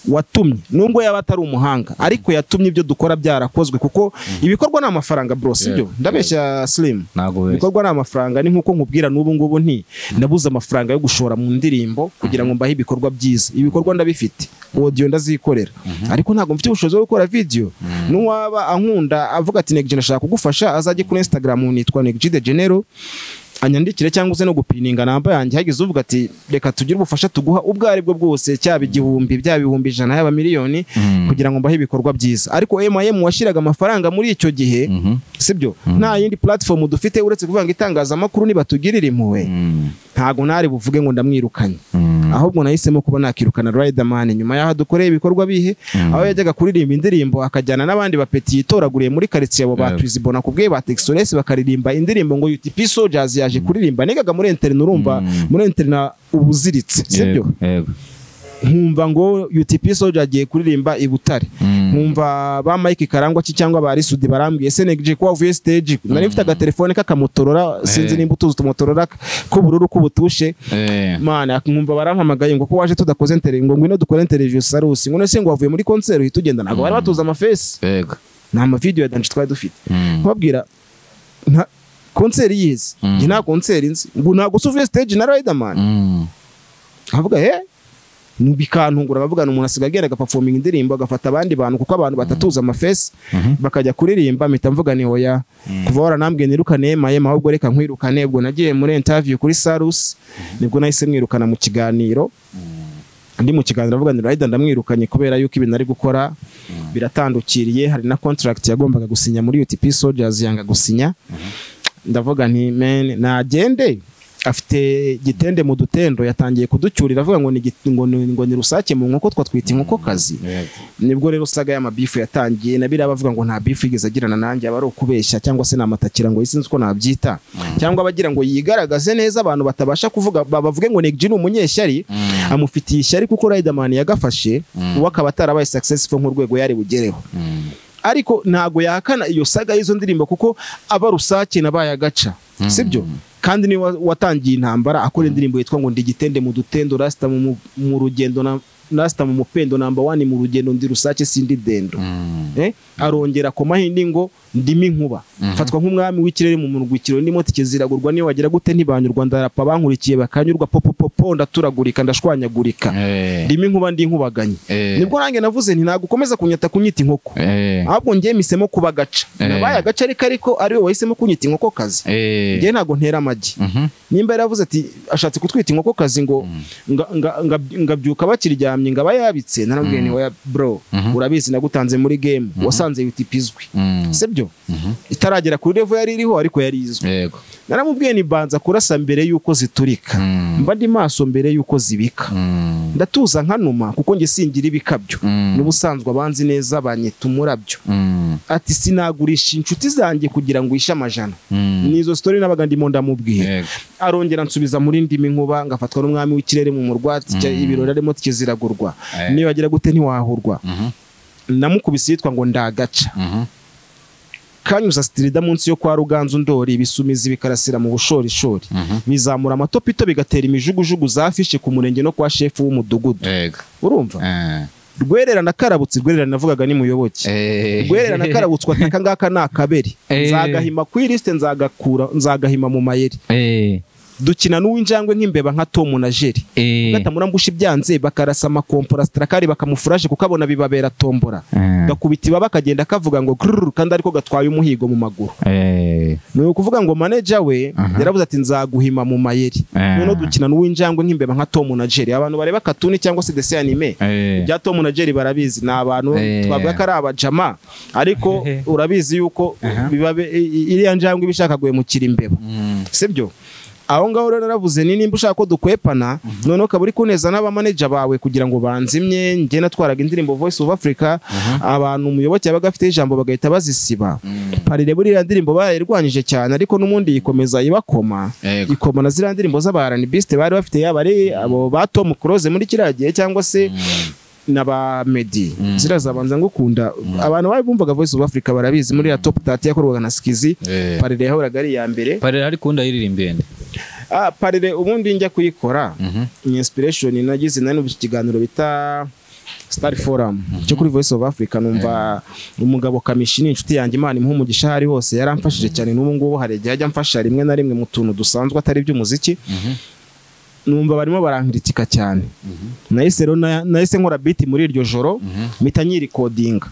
watumye nubwo yaba atari umuhanga ariko yatumye ibyo dukora byarakozwe kuko ibikorwa ni amafaranga bro sibyo ndabeshya slim ntabwo wese ibikorwa ni amafaranga ni nk'uko nkubwira n'ubu ngubu nti ndabuze amafaranga yo gushora mu ndirimbo kugira ngo mbahe ibikorwa byiza ibikorwa ndabifite audio ndazikorera ariko ntabwo mfite ubushobozi bwo gukora video n'uwaba ankunda avuga ati Negg ndashaka kugufasha azajye kuri Instagram nitwa Negg de Genero anyandikire cyangwa uze no gupininga namba yanjye hagize uvuga ati reka tugire ubufasha tuguha ubwo ari bwo bwose cyaba igihumbi byaba ibihumbi ijana yaba miliyoni kugira ngo mbahe ibikorwa byiza ariko M&M washyiraga amafaranga muri icyo gihe sibyo nta yindi platform dufite uretse kuvuga ngo itangazamakuru nibatugirira impuhwe ntago ntari buvuge ngo ndamwirukanye ahubwo nahisemo kuba nakirukana Riderman nyuma y'aho dukoreye ibikorwa bihe aho yajyaga kuririmba indirimbo akajyana n'abandi bapeti yitoraguriye muri karitsiye abo ba Yeah. Twizibo nakubwiye ba Texores bakaririmba indirimbo ngo UTP Soldiers yaje kuririmba nigaga muri internet urumva muri internet ubuziritse sibyo Yego, yego. nkumva ngo UTP Soldier agiye kuririmba i Butare nkumva ba Mike Karangwa ki cyangwa ba Risudi barambwiye Senegal ko wavuye stage nari mfite agatelefone k'akamotorora sinzi Eh. nimba utuzi utumotorora k'ubururu k'ubutushe Eh, mana nkumva barampamagaye ngo ko waje tudakoze interview ngo ngwino dukore interview sarusi ngo nese ngo wavuye muri concert uhita ugenda ntabwo bari batuzi amafesi yego. nta mavideo ya dance twari dufite Mm. nkubabwira nta concert yizi njye nta concert nzi ngo ntabwo usuvuye stage na Riderman Mm. avuga he bikantungura bavugana umuntu asigaye agenda agapafominga indirimbo agafata abandi bantu kuko abantu batatuza amafesi bakajya kuririmba mpita mvuga ni hoya kuva waranambwiye nirukane mayema ahubwo reka nkwirukane ubwo nagiye muri interview kuri sarusi nibwo nahise mwirukana mu kiganiro ndi mu kiganiro avuga ni rayida ndamwirukanye kubera yuko ibintu ari gukora biratandukiriye hari na contract yagombaga gusinya muri UTP Soldiers yanga gusinya ndavuga nti men nagende afite gitende mu dutendo yatangiye kuducyurira avuga ngo ni git- ngo ni- ngo ni rusake mu nkoko twatwita inkokokazi nibwo rero usaga ya mabifu yatangiye na biriya bavuga ngo nta bifu yigeze agirana nanjye aba ari ukubeshya cyangwa se namutakira ngo sinzi uko nabyita cyangwa abagira ngo yigaragaze neza abantu batabasha kuvuga ba- bavuge ngo Neg G ni umunyeshyari amufitiye ishyari kuko Riderman yagafashe uwo akaba atarabaye successful nk'urwego yari bugereho ariko ntago yahakana iyo saga y'izo ndirimbo kuko aba rusake nabaye agaca sibyo kandi niwe wa- watangiye intambara akora indirimbo yitwa ngo ndigitende mu dutendo rasita mu, mu- mu rugendo na rasita mu mupendo namba wani mu rugendo ndi rusake sindi dendo eh? arongera akomaho indi ngo ndimi nkuba mfatwa nk'umwami w'ikirere mu murwikiro ndimo tike ziragurwa niyo wagira gute ntibanyurwa ndarapa bankurikiye bakanyurwa popopopo ndaturagurika ndashwanyagurika Eh, ndimi nkuba ndi nkubaganye eh, nibwo nanjye navuze nti ntabwo ukomeza kunyata kunyita inkoko eh, ahubwo njye misemo kuba agaca Eh. nabaye agaca ariko ariko ariwe wahisemo kunyita inkoko kazi eh. njye ntabwo ntera amagi Mhm. nimba yaravuze ati ashatse kutwita inkoko kazi ngo nga- nga- nga- ngabyuka bakiryamye ngaba yabitse narambwiye ni oya bro urabizi nagutanze muri game wasanze UTP izwi Mm. sibyo itaragera kuri level yari iriho ariko yari izwi Yego. naramubwiye ni banza kurasa mbere y'uko ziturika Mm. mba ndi maso mbere y'uko zibika Mm. ndatuza nkanuma kuko njye singira ibikabyo Mm. n'ubusanzwe abanzi neza banyita umurabyo Mm. ati sinagurisha inshuti zanjye kugira ngo wishe amajana Mm. nizo sitori nabaga ndimo ndamubwira Yego. arongera ansubiza muri ndimi nkuba ngafatwa n'umwami w'ikirere mu murwa tike- ibirori arimo tikiziragurwa Eh. niba wagira gute ntiwahurwa Mhm. namukubise yitwa ngo ndagaca Mhm. kanyuza sitirida munsi yo kwa ruganzu ndori ibisumizi bikarasira mu bushorishori Mhm. bizamura amatopito bigatera imijugujugu za fishe ku murenge no kwa shefu w'umudugudu Yego. urumva Eh. rwerera nakarabutse rwerera navugaga ni muyoboke rwerera nakarabutswe ataka ngaka ni akaberi Eh. nzagahima ku ilisite nzagakura nzagahima mu mayeri dukina n'uw'injangwe nk'imbeba nka tomu na jeri gatamura mbusha ibyanze bakarasa amakompora sitarakari bakamufuraje kuko abona bibabera tombora gakubita ibaba kagenda kavuga ngo grrr kandi ariko gatwaye umuhigo mu maguru ni ukuvuga ngo maneja we yaravuze ati nzaguhima mu mayeri noneho dukina n'uw'injangwe nk'imbeba nka tomu na jeri abantu bareba katuni cyangwa se desi anime bya Tom na Jerry barabizi ni abantu Eh. twavuga ko ari abajama ariko urabizi yuko biba bi- i- i- iriya njangwe iba ishaka guhemukira imbeba sibyo aho ngaho rero naravuze ni nimba ushaka ko dukwepana noneho ukaba uri kuneza n'abamaneja bawe kugira ngo banzimye njye natwaraga indirimbo voice of africa abantu umuyoboke yabaga afite ijambo bagahita bazisiba parire buriya ndirimbo barayirwanyije cyane ariko n'ubundi yikomeza ibakoma Yego. ikomana ziriya ndirimbo z'abaranibisite bari bafite yaba ari abo ba Tom Close muri kiriya gihe cyangwa se na ba Meddy ziriya zabanza ngukunda abantu bari bumvaga Voice of Africa barabizi muri ya Top 30 yakorwaga na Skizi Eh. parire yahoraga ari iya mbere parera ariko undi ayiririmbiye nde ah parire ubundi njya kuyikora ni inspiration nagize nari mu kiganiro bita Star Forum cyo kuri Voice of Africa numva umugabo Kamishi ni inshuti yanjye Imana imuha umugisha hari hose yaramfashije cyane n'ubu ngubu hari igihe ajya amfasha rimwe na rimwe mu tuntu dusanzwe atari iby'umuziki numva barimo barankritika cyane nahise rero na- nahise nkora biti muri iryo joro mpita nyirikodinga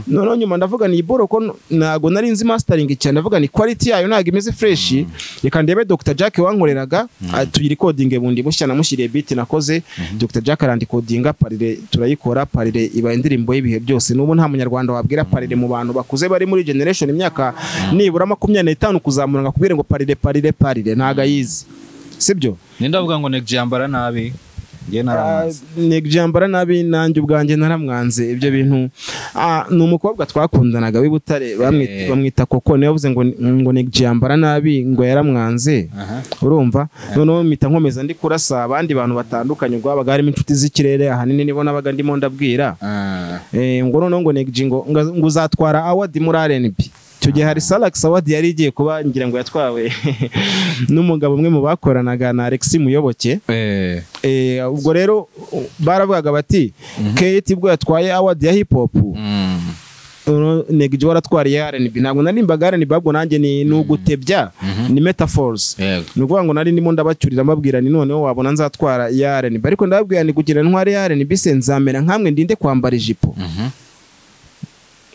noneho nyuma ndavuga ni iboro ko n- ntago nari nzi mastering cyane ndavuga ni quality yayo ntago imeze fresh reka ndebe Dr Jack wankoreraga ah, tuyirikodinge bundi bushya namushyiriye beat nakoze Dr Jack arandikodinga parire turayikora parire iba indirimbo y'ibihe byose n'ubu nta munyarwanda wabwira parire mu bantu bakuze bari muri generation imyaka nibura makumyabiri n'itanu kuzamura ngo akubwire ngo parire parire parire ntago ayizi sibyo ninde avuga ngo negje yambara nabi ngiye naramaze ntibyambara nabi nanjye ubwanjye naramwanze ibyo bintu Ah, ni umukobwa twakundanaga w'i Butare bamwita- Eh. bamwita koko niwe yavuze ngo ngo ntibyambara nabi ngo yaramwanze Aha. urumva noneho mpita nkomeza ndi kurasa abandi bantu batandukanye ubwo habaga harimo inshuti z'ikirere ahanini nibo nabaga ndimo ndabwira Ah. Eh, ngo noneho ngo negji ngo nga- ngo uzatwara awadi muri RNB icyo gihe hari Salax awadi yari igiye kuba ngira ngo yatwawe n'umugabo umwe mu bakoranaga na Alexis Muyoboke Eh. Eh, ubwo rero u- baravugaga bati kate ubwo yatwaye award ya hip hop Mm. noneho Neg Jo waratwariye R&B ntabwo narimbaga R&B ahubwo nanjye ni ni ugutebya ni metaphors Yego. ni ukuvuga ngo nari ndimo ndabacyurira mbabwira ni noneho wabona nzatwara iya R&B ariko ndababwira ni kugira intwari ya R&B se nzamera nkamwe ndinde kwambara ijipo Mhm.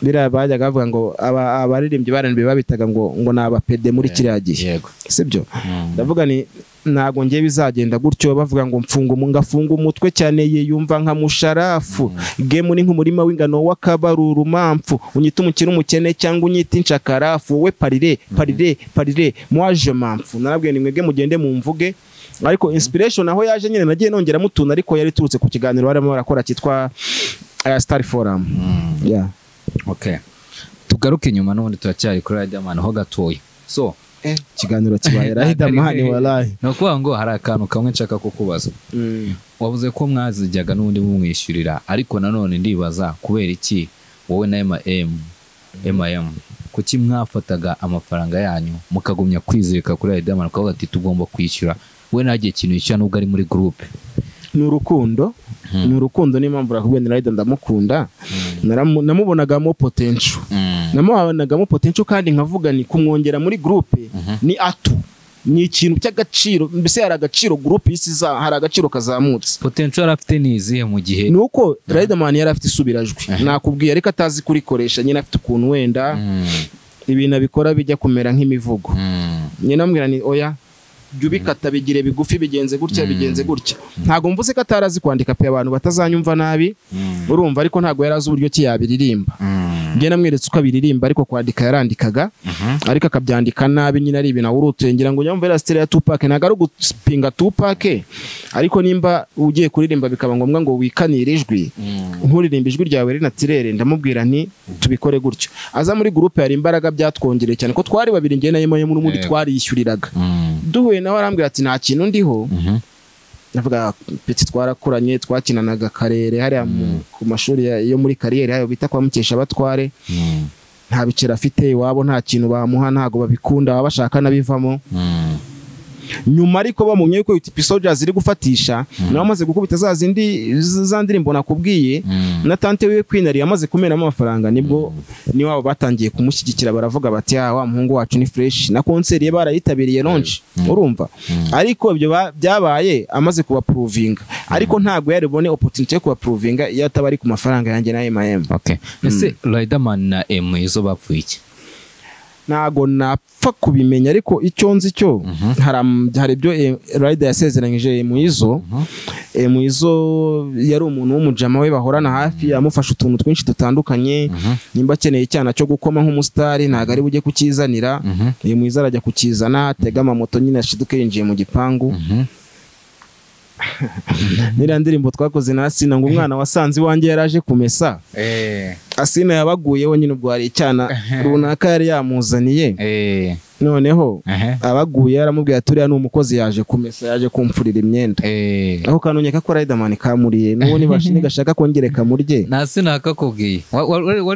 biriya bajyaga bavuga ngo aba- abaririmbyi ba R&B babitaga ngo ngo ni abapede muri kiriya gihe Yego. sibyo Mm. ndavuga ni ntago ngiye bizagenda gutyo bavuga ngo mfunga umu- ngafunga umutwe cyane ye yumva nka musharafu gemu ni nk'umurima w'ingano w'akabaruru mamfu unyita umukire umukene cyangwe unyita inshakarafu wowe parire parire parire mwaje mamfu narabwiye ni mwebwe mugende mumvuge ariko inspiration aho yaje nyine nagiye nongeramo utuntu ariko yari iturutse ku kiganiro barimo barakora cyitwa eh, Star Forum yeah. Okay. tugaruke inyuma n'ubundi turacyari kuri Riderman ho gatoya so ikiganiro kibaye Riderman walahi ni ukuvuga ngo hari akantu kamwe nshaka kukubaza Mm. wavuze ko mwazijyaga n'ubundi mumwishyurira ariko nanone ndibaza kubera iki wowe na M&M M&M kuki mwafataga amafaranga yanyu mukagumya kwizirika kuri Riderman ukavuga ati tugomba kwishyura we ntagiye ikintu yishyura nubwo ari muri groupe ni urukundo ni urukundo niyo mpamvu rakubwiye ni Rider ndamukunda Naramu- namubonagamo potential namubonagamo potential kandi nkavuga ni kumwongera muri groupe ni atu ni ikintu cy'agaciro mbese hari agaciro groupe y'isi za hari agaciro kazamutse potential yari afite ni izihe mu gihe ni uko Riderman yari afite isubirajwi nakubwiye ariko atazi kurikoresha nyine afite ukuntu wenda Mm, ibintu abikora bijya kumera nk'imivugo mm, nyina amubwira ni oya jya ubikata bigire bigufi bigenze gutya bigenze gutya ntabwo mvuze ko atari azi kwandika pe abantu batazanyumva nabi mm, urumva ariko ntabwo yari azi uburyo ki yabiririmba mm. njye namweretse uko abiririmba ariko kwandika yarandikaga ariko akabyandika nabi nyine ari ibintu awurutuye ngira ngo nyamvera sitera ya tupake ntabwo ari ugupinga tupake ariko nimba ugiye kuririmba bikaba ngombwa ngo wikanire ijwi nkuririmba ijwi ryawe rinatirere ndamubwira nti tubikore gutyo aza muri gurupe hari imbaraga byatwongereye cyane ko twari babiri njye na yemoye n'ubundi Yego. twariyishyuriraga Mm, duhuye nawe arambwira ati nta kintu ndiho mhm. ndavuga peti twarakuranye twakinanaga karere hariya mu- ku mashuri ya- yo muri kariyeri hayo bita kwa mukesha batware Mm, nta biceri afite iwabo nta kintu bamuha ntago babikunda baba bashaka n'abivamo mm. nyuma ariko bamumenye ko UTP Soldiers iri gufatisha nawe amaze gukubita za zindi za ndirimbo nakubwiye na tante wiwe Queen ari yamaze kumenamo amafaranga nibwo ni wabo batangiye kumushyigikira baravuga bati ah wa muhungu wacu ni fresh na concert ye barayitabiriye launch urumva ariko ibyo ba- byabaye amaze kubaprovinga ariko ntabwo yari bone opportunity yo kubaprovinga iyo ataba ari ku mafaranga yanjye na M&M okay ese riderman na m izo bapfuye iki ntago napfa kubimenya ariko icyo nzi cyo hari am- hari ibyo eh, Rider yasezeranyije Muizo Muizo yari umuntu w'umujama we bahorana hafi amufasha utuntu twinshi dutandukanye nimba akeneye icyana cyo gukoma nk'umusitari ntago ari bujye kukizanira Muizo arajya kukizana atega amamoto nyine ashiduke yinjiye mu gipangu n'iriya ndirimbo twakoze na Asina ngo umwana wasanze iwanjye yaraje kumesa eh Asina yabaguyeho nyine ubwo hari icyana runaka yari yamuzaniye eh noneho ehe abaguye yaramubwiye ati uriya ni umukozi yaje kumesa yaje kumfurira imyenda eh aho kanonyeka ko Riderman kamuriye n'uwo nibashini gashaka kongere kamurye nta sinakakubwiye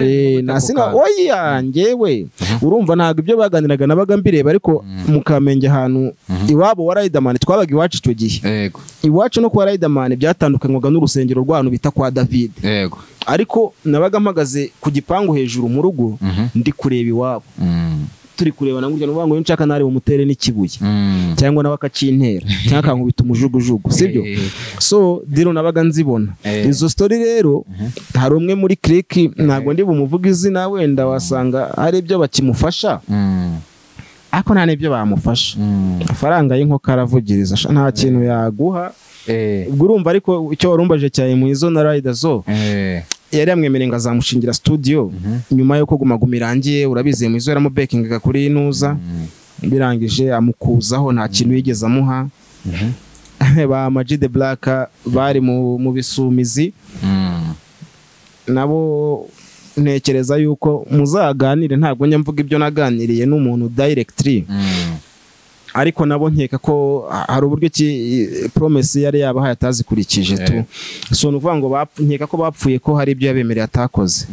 Eh, nasina oya njyewe urumva ntabwo ibyo baganiraga nabaga mbireba ariko mu kamenge ahantu iwabo wa Riderman twabaga iwacu icyo gihe yego iwacu no kwa Riderman byatandukanywaga n'urusengero rw'ahantu bita kwa David yego ariko nabaga mpagaze ku gipangu hejuru mu rugo Mhm. ndi kureba iwabo Mm, turi kurebana gutya nuvuga ngo iyo nshaka nari bumutere n'ikibuye mm. cyangwa nawe akakintera cyangwa akankubita umujugujugu sibyo Eh, eh, so dero nabaga nzibona Eh. izo story rero hari umwe muri click ntabwo ndi bumuvuga izina wenda wasanga hari ibyo bakimufasha mm, ariko nta n'ibyo bamufasha mm. amafaranga y'inkoko aravugiriza sha, nta kintu yaguha Eh, ubwo urumva ariko icyo warumbaje cyane mu izo na rider zo eh, yari yamwemereye ngo azamushingira studio nyuma y'uko gumaguma irangiye urabizi mu izo yaramubekingaga kuri inuza mm. birangije amukuzaho nta kintu yigeze amuha Mhm. ba Maji the Black bari mu mu bisumizi Mm. nabo ntekereza yuko muzaganire ntabwo njya mvuga ibyo naganiriye n'umuntu directly Mm. ariko nabo nkeka ko ha- hari uburyo ki promise yari yabahaye atazikurikije tu so ni ukuvuga ngo bapfu- nkeka ko bapfuye ko hari ibyo yabemereye atakoze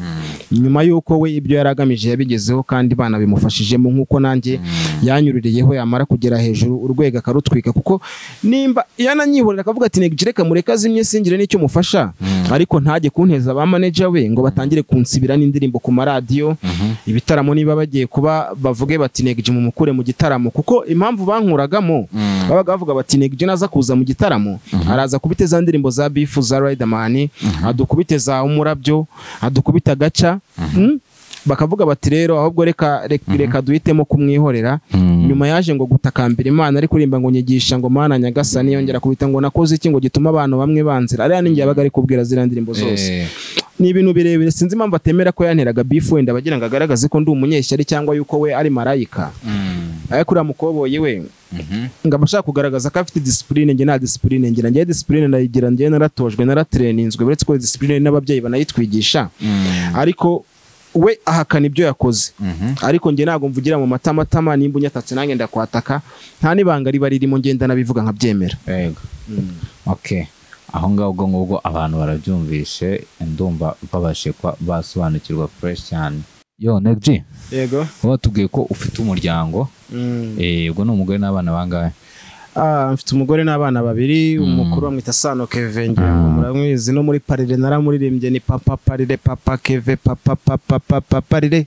nyuma y'uko we ibyo yari agamije yabigezeho kandi bana bimufashijemo nk'uko nanjye yanyuririyeho yamara kugera hejuru urwego akarutwika kuko nimba yananyihorera akavuga ati negire kamureka azimye singire n'icyo mufasha ariko ntajye kunteza ba manager we ngo batangire kunsibira n'indirimbo ku maradiyo ibitaramo niba bagiye kuba bavuge bati negije mumukure mu gitaramo kuko impamvu bankuragamo babaga bavuga bati negije naza kuza mu gitaramo araza kubite za ndirimbo za bifu za riderman adukubite za umurabyo adukubita gaca Mm? bakavuga bati rero ahubwo reka reka- reka duhitemo kumwihorera nyuma yaje ngo gutakambira imana ari kuririmba ngo nyigisha ngo mana nyagasani yongera kubita ngo nakoze iki ngo gituma abantu bamwe banzira ariya ninjye yabaga ari kubwira ziriya ndirimbo zose Eh, ni ibintu birebire sinzi impamvu atemera ko yanteraga bifu wenda bagira ngo agaragaze ko ndi umunyeshyari cyangwa yuko we ari marayika mm. ariko uriya mukoboyi we Mhm. ngo aba ashaka kugaragaza ko afite disipurine njye nta disipurine ngira njyewe disipurine ndayigira njyewe naratojwe naratireninzwe uretse ko disipurine n'ababyeyi banayitwigisha Mm. ariko we ahakana ibyo yakoze Mhm. ariko njye ntabwo mvugira mu matamatama nimba unyatatse nanjye ndakwataka nta n'ibanga riba ririmo ngenda nabivuga nkabyemera Yego. okay aho ngaho ubwo ngubwo abantu barabyumvishe ndumva babashe kuba basobanukirwa fresh cyane yo negji yego wowe watubwiye ko ufite umuryango eh, ubwo ni umugore n'abana bangahe Ah, mfite umugore n'abana babiri Mm. umukuru bamwita sano keve ngira Ah. ngo muramwizi no muri parire naramuririmbye ni papa parire papa keve papa papa papa parire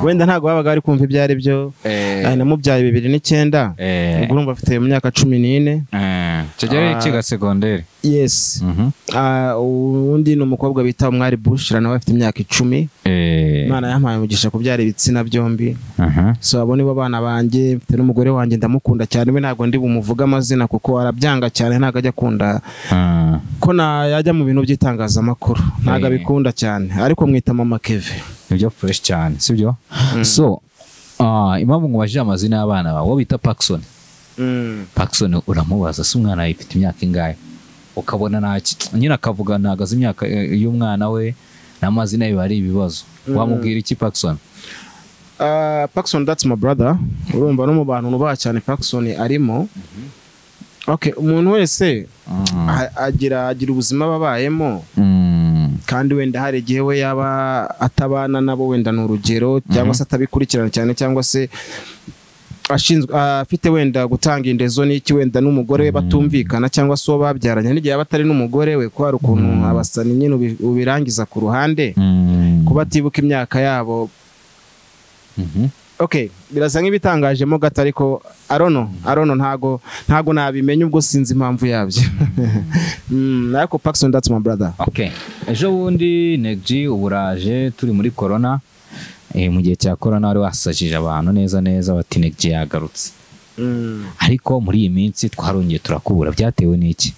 wenda ntabwo babaga bari kumva ibyo ari byo Eh, Ari namubyaye bibiri n'icyenda eh, ubwo urumva afite mu myaka cumi n'ine eh, icyo gihe ari Ah. ikiga segonderi yes Mhm. Ah, undi ni umukobwa bita umwari bushira nawe afite imyaka icumi Eh, imana yampaye umugisha kubyara ibitsina byombi aha. so abo nibo bana banjye mfite n'umugore wanjye ndamukunda cyane we ntabwo ndi bumuvuge amazina kuko arabyanga cyane ntabwo ajya akunda Ah, ko na yajya mu bintu by'itangazamakuru ntabwo Eh. abikunda cyane ariko mwita mama keve nibyo fresh cyane sibyo so ah, impamvu ngubajije amazina y'abana bawe uwo bita Paxson Paxson uramubaza si umwana yawe ifite imyaka ingahe ukabona nta ki- nyine akavuga ntabwo azi imyaka eh, y'umwana we n'amazina yiwe ari ibibazo wamubwira iki Paxson Ah, Paxson that's my brother urumva no mu bantu nubaha cyane Paxson arimo okay umuntu wese Mm. a- agira agira ubuzima aba abayemo Mm. kandi wenda hari igihe we yaba atabana nabo wenda ni urugero cyangwa se atabikurikirana cyane cyangwa se ashinzwe afite wenda gutanga indezo n'iki wenda n'umugore we batumvikana cyangwa se uwo babyaranye n'igihe aba atari n'umugore we ko hari ukuntu abasani nyine ubi- ubirangiza ku ruhande kuba atibuka imyaka yabo Mhm. okay birasa nk'ibitangajemo gato ariko arono arono ntago ntago nabimenya ubwo sinzi impamvu yabyo Mm, ariko Paxson that's my brother okay ejo bundi negji ubu uraje turi muri corona eh, mu gihe cya corona wari wasajije abantu neza neza bati negji yagarutse Mm. ariko muri iyi minsi twarongeye turakubura byatewe n'iki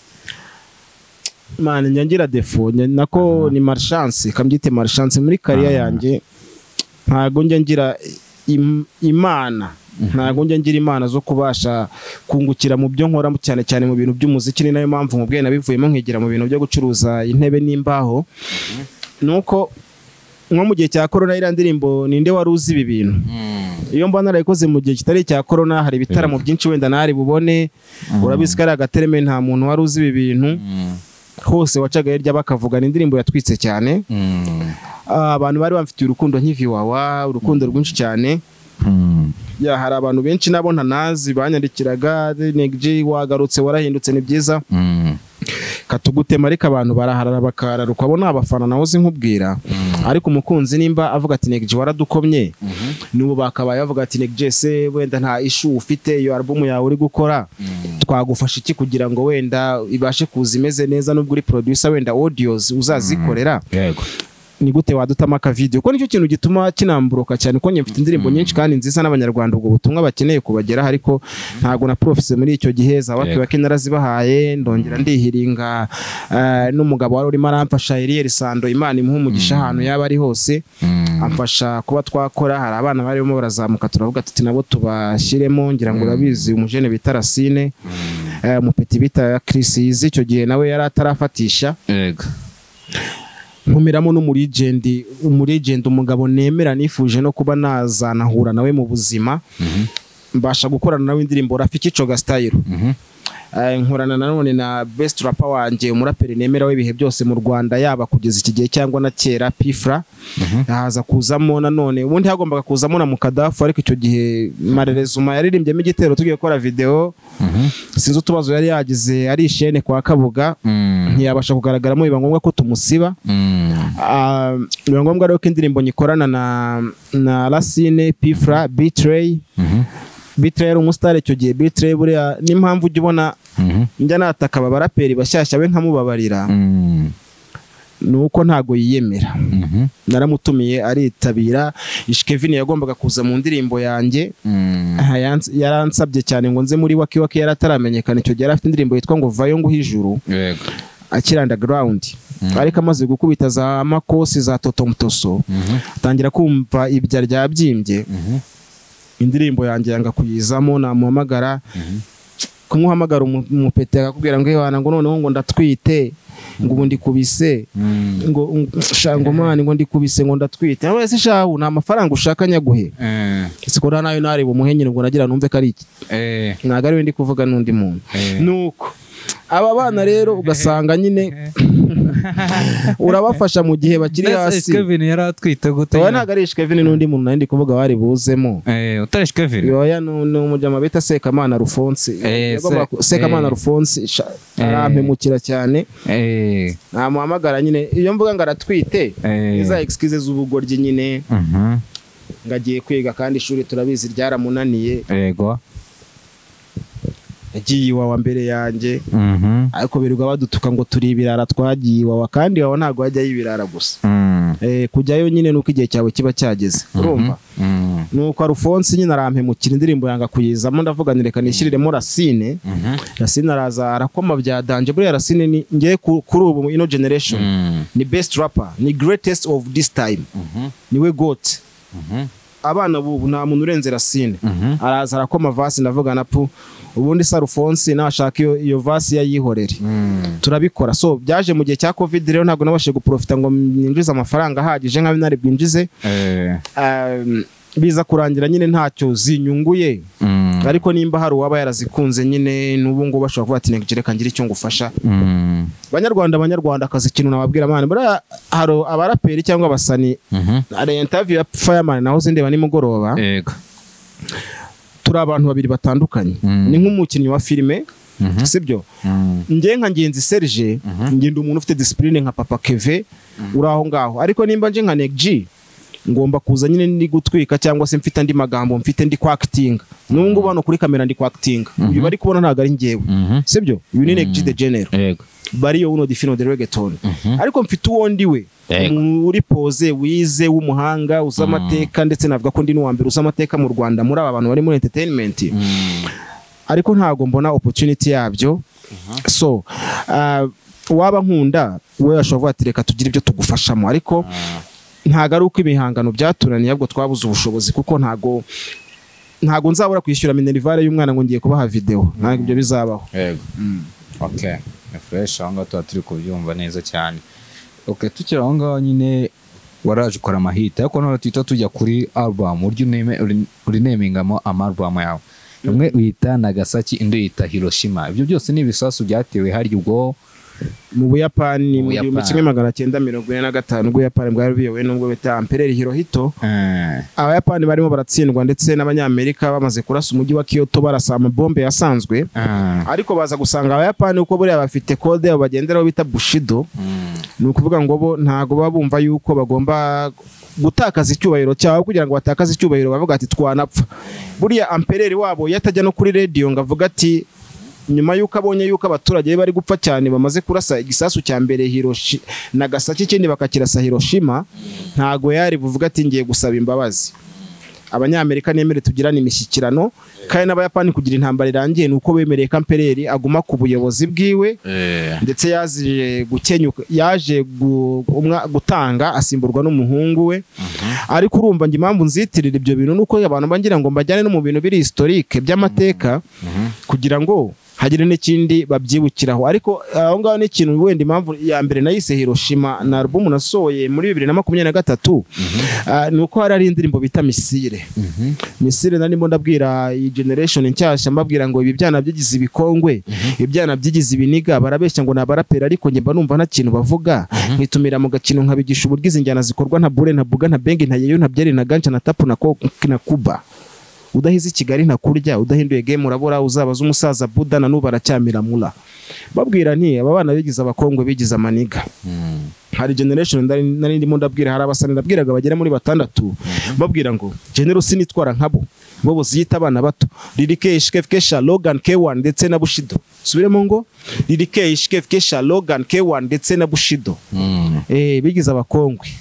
man njya ngira defo njya- nako ni marchance kambyite marchance muri kariya yanjye ntago njya ngira im- imana ntago njya ngira imana zo kubasha kungukira mu byo nkora cyane cyane mu bintu by'umuziki ni nayo mpamvu mu bwe nabivuyemo nkigira mu bintu byo gucuruza intebe n'imbaho nuko nko mu gihe cya korona iriya ndirimbo ninde wari uzi ibi bintu iyo mba narayikoze mu gihe kitari icya korona hari ibitaramo byinshi wenda ntari bubone urabizi ko ari agatereme nta muntu wari uzi ibi bintu hose wacaga hirya bakavuga ni indirimbo yatwitse cyane Ah, abantu bari bamfitiye urukundo nk'iviwawa urukundo rwinshi cyane ya hari abantu benshi nabo ntanazi banyandikiraga "Neg-G, wagarutse warahindutse ni byiza katugutema ariko abantu baraharara bakararuka abo ni abafana nawe uzi nkubwira ariko umukunzi nimba avuga ati "Neg-G, waradukomye n'ubu bakabaye bavuga ati "Neg-G, se wenda nta ishu ufite iyo alubumu yawe uri gukora twagufasha iki kugira ngo wenda ibashe kuza imeze neza nubwo uri producer wenda audios uzazikorera yego ni gute wadutamo akavidiyo kuko nicyo kintu gituma kinamburuka cyane kuko njye mfite indirimbo nyinshi kandi nziza n'abanyarwanda ubwo butumwa bakeneye kubageraho ariko ntabwo na profise muri icyo gihe za wapi Yego. bake narazibahaye ndongera ndihiringa eh, n'umugabo wari urimo aramfasha Eliel Sando Imana imuhe umugisha ahantu yaba ari hose amfasha kuba twakora hari abana barimo barazamuka turavuga tuti nabo tubashyiremo ngira ngo urabizi umujene bita Racine eh, umupeti bita Chris Yizi icyo gihe nawe yari atarafatisha yego ntumiramo n'umurigendi umurigendi umugabo nemera nifuje no kuba nazanahura nawe mu buzima mbasha gukorana nawe indirimbo rafiki coga style Mhm. Eh, nkorana nanone na best rapper wanjye umuraperi nemera w'ibihe byose mu rwanda yaba kugeza iki gihe cyangwa na kera pifra haza kuzamo nanone ubundi hagombaga kuzamo na mukadafu ariko icyo gihe marerezuma yaririmbyemo igitero tugiye gukora video sinzi utubazo yari yagize ari ishene kwa kabuga ntiyabasha kugaragaramo biba ngombwa ko tumusiba Ah, biba ngombwa rero ko indirimbo nyikorana na na Racine Pifra Betray Betray yari umusitari icyo gihe Betray buriya n'impamvu ujya ubona njya nataka aba baraperi bashyashya be nkamubabarira ni uko ntago yiyemera naramutumiye aritabira Ish Kevin yagombaga kuza mu ndirimbo yanjye aha, yans- yaransabye cyane ngo nze muri waki waki yarataramenyekana icyo gihe yari afite indirimbo yitwa ngo vayo nguhe ijuru yego akiri underground ariko amaze gukubita za makosi za totomutoso atangira kumva ibya ryabyimbye indirimbo yanjye yanga kuyizamo namuhamagara kumuhamagara umu- umupeti akakubwira ngo iwana ngo noneho ngo ndatwite ngo ubu ndikubise ngo shangomani ngo ndikubise ngo ndatwite nawe ese shahu nta mafaranga ushaka nyaguhe siko nta nayo nareba umuhenyeri ngo nagira numve ko ari iki ntabwo ari we ndi kuvuga n'undi muntu nuko aba bana rero ugasanga nyine urabafasha mu gihe bakiri hasi kevin yari atwite gute wowe ntabwo ari ishikevini n'undi muntu nari ndi kuvuga wari buzemo Eh, utari kevin yoya ni ni umujama bita sekamana rufonse Eh, Yagombaga ku- Se- sekamana eh. rufonse sha- Eh. arampemukira cyane Eh, namuhamagara nyine iyo mvuga ngo aratwite eh. iza egisikize z'ubugoryi nyine Mhm. ngagiye kwiga kandi ishuri turabizi ryaramunaniye yego yagiye iwawa mbere yanjye Mhm. ariko birirwa badutuka ngo turi ibirara twagiye iwawa kandi iwawa ntabwo hajyayo ibirara gusa Mm. Eh, kujyayo nyine nuko igihe cyawe kiba cyageze urumva Mm. nuko arufonse nyine arampemukira indirimbo yanga kuyizamo ndavuga nireka nishyiriremo rasine Mhm. rasine araza arakoma bya danje buriya rasine ni ngewe ku- kuri ubu ino generation Mm. ni best rapper ni greatest of this time Mhm. niwe gote Mhm. abana bubu nta muntu urenze rasine Mhm. araza arakoma vasi ndavuga na pu ubundi se arufonse nashaka iyo, iyo vasi yayihorere Mm. turabikora so byaje mu gihe cya covid rero ntabwo nabashije guprofita ngo ninjize amafaranga ahagije nka binari bwinjize Eh. Um, biza kurangira nyine ntacyo zinyunguye Mm. ariko nimba hari uwaba yarazikunze nyine n'ubu ngubu bashobora kuba bati reka ngire icyo ngufasha Mm. banyarwanda banyarwanda akazi ikintu nababwira amana buriya hari abaraperi cyangwa abasani Mhm. hari intaviyu ya fireman naho zindeba nimugoroba yego turi abantu babiri batandukanye ni nk'umukinnyi wa filime sibyo njye nka ngenzi serge ngenda umuntu ufite disipurine nka papa keve uri aho ngaho ariko nimba nje nka negi ngomba kuza nyine ndi gutwika cyangwa se mfite andi magambo mfite ndi kwakitinga n'ubu ngubu hano kuri kamera ndi kwakitinga ibi bari kubona ntabwo ari ngewe sibyo uyu ni negi de genero bariyo uno defino de reggaeton ariko mfite uwo ndiwe uri poze wize w'umuhanga uzi amateka ndetse navuga ko ndi n'uwa mbere uzi amateka mu rwanda muri aba bantu bari muri entertainment ariko ntabwo mbona opportunity yabyo so waba nkunda we ashobora kuvuga ati reka tugire ibyo tugufashamo ariko ntabwo ari uko ibihangano byatunaniye ahubwo twabuze ubushobozi kuko ntabwo ntabwo nzabura kwishyura minerivare y'umwana ngo ngiye kubaha videwo ntabwo ibyo bizabaho okay ni fureshi aho ngaho tuba turi kubyumva neza cyane oke tukiri aho ngaho nyine waraje ukora amahita ariko noneho tuhita tujya kuri arubamu urya urinamingamo amarubamu yawe imwe uyita nagasaki indi uyita hiroshima ibyo byose ni ibisasu byatewe harya ubwo mu buyapani mu gihumbi kimwe magana cyenda mirongo ine na gatanu ubuyapani bwari buyobowe n'ubwo bita ampereri hirohito abayapani barimo baratsindwa ndetse n'abanyamerika bamaze kurasa umujyi wa kiyoto barasa amabombe yasanzwe ariko baza gusanga abayapani uko buriya bafite kode yabo bagenderaho bita bushido ni ukuvuga ngo bo ntabwo baba bumva yuko bagomba gutakaza icyubahiro cyabo kugira ngo batakaze icyubahiro bavuga ati twanapfa buriya ampereri wabo iyo atajya no kuri radiyo ngo avuga ati nyuma y'uko abonye y'uko abaturage be bari gupfa cyane bamaze kurasa igisasu cya mbere nagasaki ikindi bakakirasa hiroshima ntabwo yari buvuga ati ngiye gusaba imbabazi abanyamerika nemere tugirane imishyikirano kandi n'abayapani kugira intambara irangiye ni uko bemereye kampereri aguma ku buyobozi bwiwe ndetse yaje gukenyuka yaje gutanga asimburwa n'umuhungu we ariko urumva ngo impamvu nzitirira ibyo bintu ni uko abantu bagira ngo mbajyane no mu bintu biri historike by'amateka kugira ngo hagire n'ikindi babyibukiraho ariko aho ngaho ni ikintu wenda impamvu ya mbere nayise hiroshima na alubumu nasohoye muri bibiri na makumyabiri na gatatu ni uko hari hari indirimbo bita misire misire narimo ndabwira iyi generation nshyashya mbabwira ngo ibi byana byigize ibikongwe ibyana byigize ibiniga barabeshya ngo ni abaraperi ariko njye mba numva nta kintu bavuga nkitumira mu gakino nkabigisha uburyo izi njyana zikorwa nta bure nta buga nta bengi nta yeyo nta byeri nta ganca na tapu na kuba udahize i kigali ntakurya udahinduye gemu urabura uzabaza umusaza buda na n'ubu aracyamiramo babwira nti aba bana bigize abakongwe bigize amaniga hari generation nari ndimo ndabwira hari abasani ndabwiraga bagera muri batandatu babwira ngo genero sinitwara nkabo bo buziyita abana bato ririke ishikefkesha logan k1 ndetse na bushido subiremo ngo ririke ishikefkesha logan k1 ndetse na bushido eh bigize abakongwe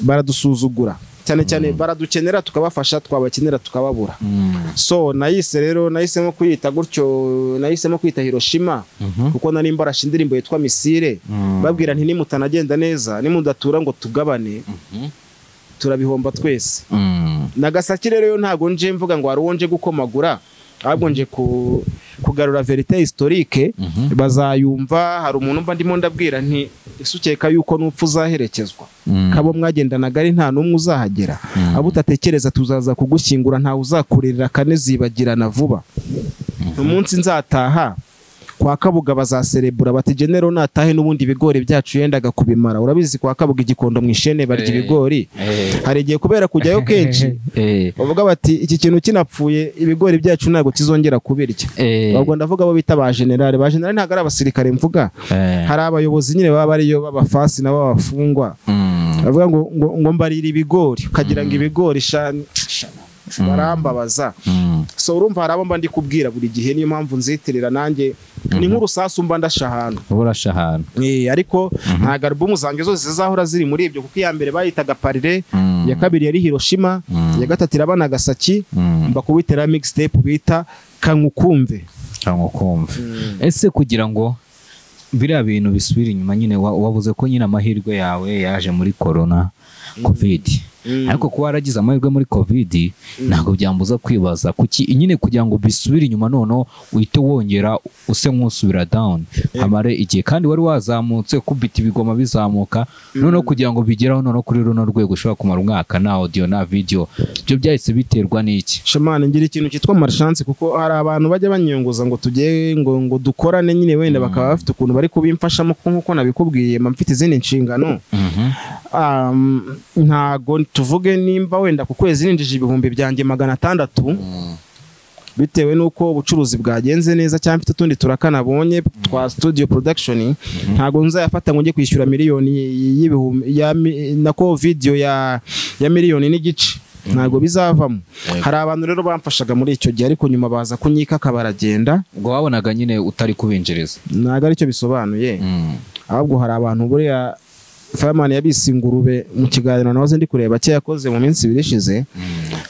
baradusuzugura cyane cyane baradukenera tukabafasha twabakenera tukababura so nayise rero nahisemo kuyita gutyo nahisemo kwita hiroshima kuko nari mbarashe indirimbo yitwa misire babwira nti nimutanagenda neza nimudatura ngo tugabane turabihomba twese nagasaki rero yo ntabwo nje mvuga ngo hari uwo nje gukomagura ahubwo nje kugarura verite historike bazayumva hari umuntu mba ndimo ndabwira nti ese ukeka yuko n'upfu uzaherekezwa kabo mwagendanaga ari nta n'umwe uzahagera abo utatekereza tuzaza kugushyingura ntawe uzakurerera kane zibagirana vuba umunsi nzataha kwa kabuga bazaserebura bati genero natahe n'ubundi ibigori byacu yendaga kubimara urabizi kwa kabuga igikondo mu ishene barya ibigori hari igihe kubera kujyayo kenshi bavuga bati iki kintu kinapfuye ibigori byacu ntabwo kizongera kubirya ubwo ndavuga abo bita ba generale ba generale ntabwo ari abasirikare mvuga hari abayobozi nyine baba bariyo b'abafasi nabo b'abafungwa bavuga ngo ngo mbarira ibigori ukagira ngo ibigori shani barambabaza so urumva hari abo mba ndi kubwira buri gihe niyo mpamvu nzitirira nanjye ni nk'urusasu mba ndasha ahantu urasha ahantu ariko ntabwo alubumu zanjye zose zizahora ziri muri ibyo kuko iya mbere bayitaga parire iya kabiri yari hiroshima iya gatatu iraba nagasaki mba kubitera mixtape bita kangukumve kangukumve ese kugira ngo biriya bintu bisubira inyuma nyine wabuze ko nyine amahirwe yawe yaje muri korona kovidi ariko kuba waragize amahirwe muri kovidi ntabwo byambuza kwibaza kuki nyine kugira ngo bisubire inyuma noneho uhite wongera use nk'usubira dawuni hamare igihe kandi wari wazamutse kubita ibigoma bizamuka noneho kugira ngo bigeraho noneho kuri runo rwego ushobora kumara umwaka na odiyo na vidiyo ibyo byahise biterwa n'iki shamani ngira ikintu cyitwa marishansi kuko hari abantu bajya banyunguza ngo tujye ngo ngo dukorane nyine wenda bakaba bafite ukuntu bari kubimfashamo nk'uko nabikubwiye mba mfite izindi nshingano ntago tuvuge nimba wenda ku kwezi ninjije ibihumbi byanjye magana atandatu bitewe n'uko ubucuruzi bwagenze neza cyangwa mfite utundi turakanabonye twa studio production ntago nzayafata ngo njye kwishyura miliyoni y'ibihumbi ya mi- nako video ya ya miliyoni n'igice ntabwo bizavamo hari abantu rero bamfashaga muri icyo gihe ariko nyuma baza kunyika akabaragenda ubwo wabonaga nyine utari kubinjiriza ntabwo aricyo bisobanuye ahubwo hari abantu buriya Fireman yabise ingurube mu kiganiro nawe ndi kureba cye yakoze mu minsi ibiri ishize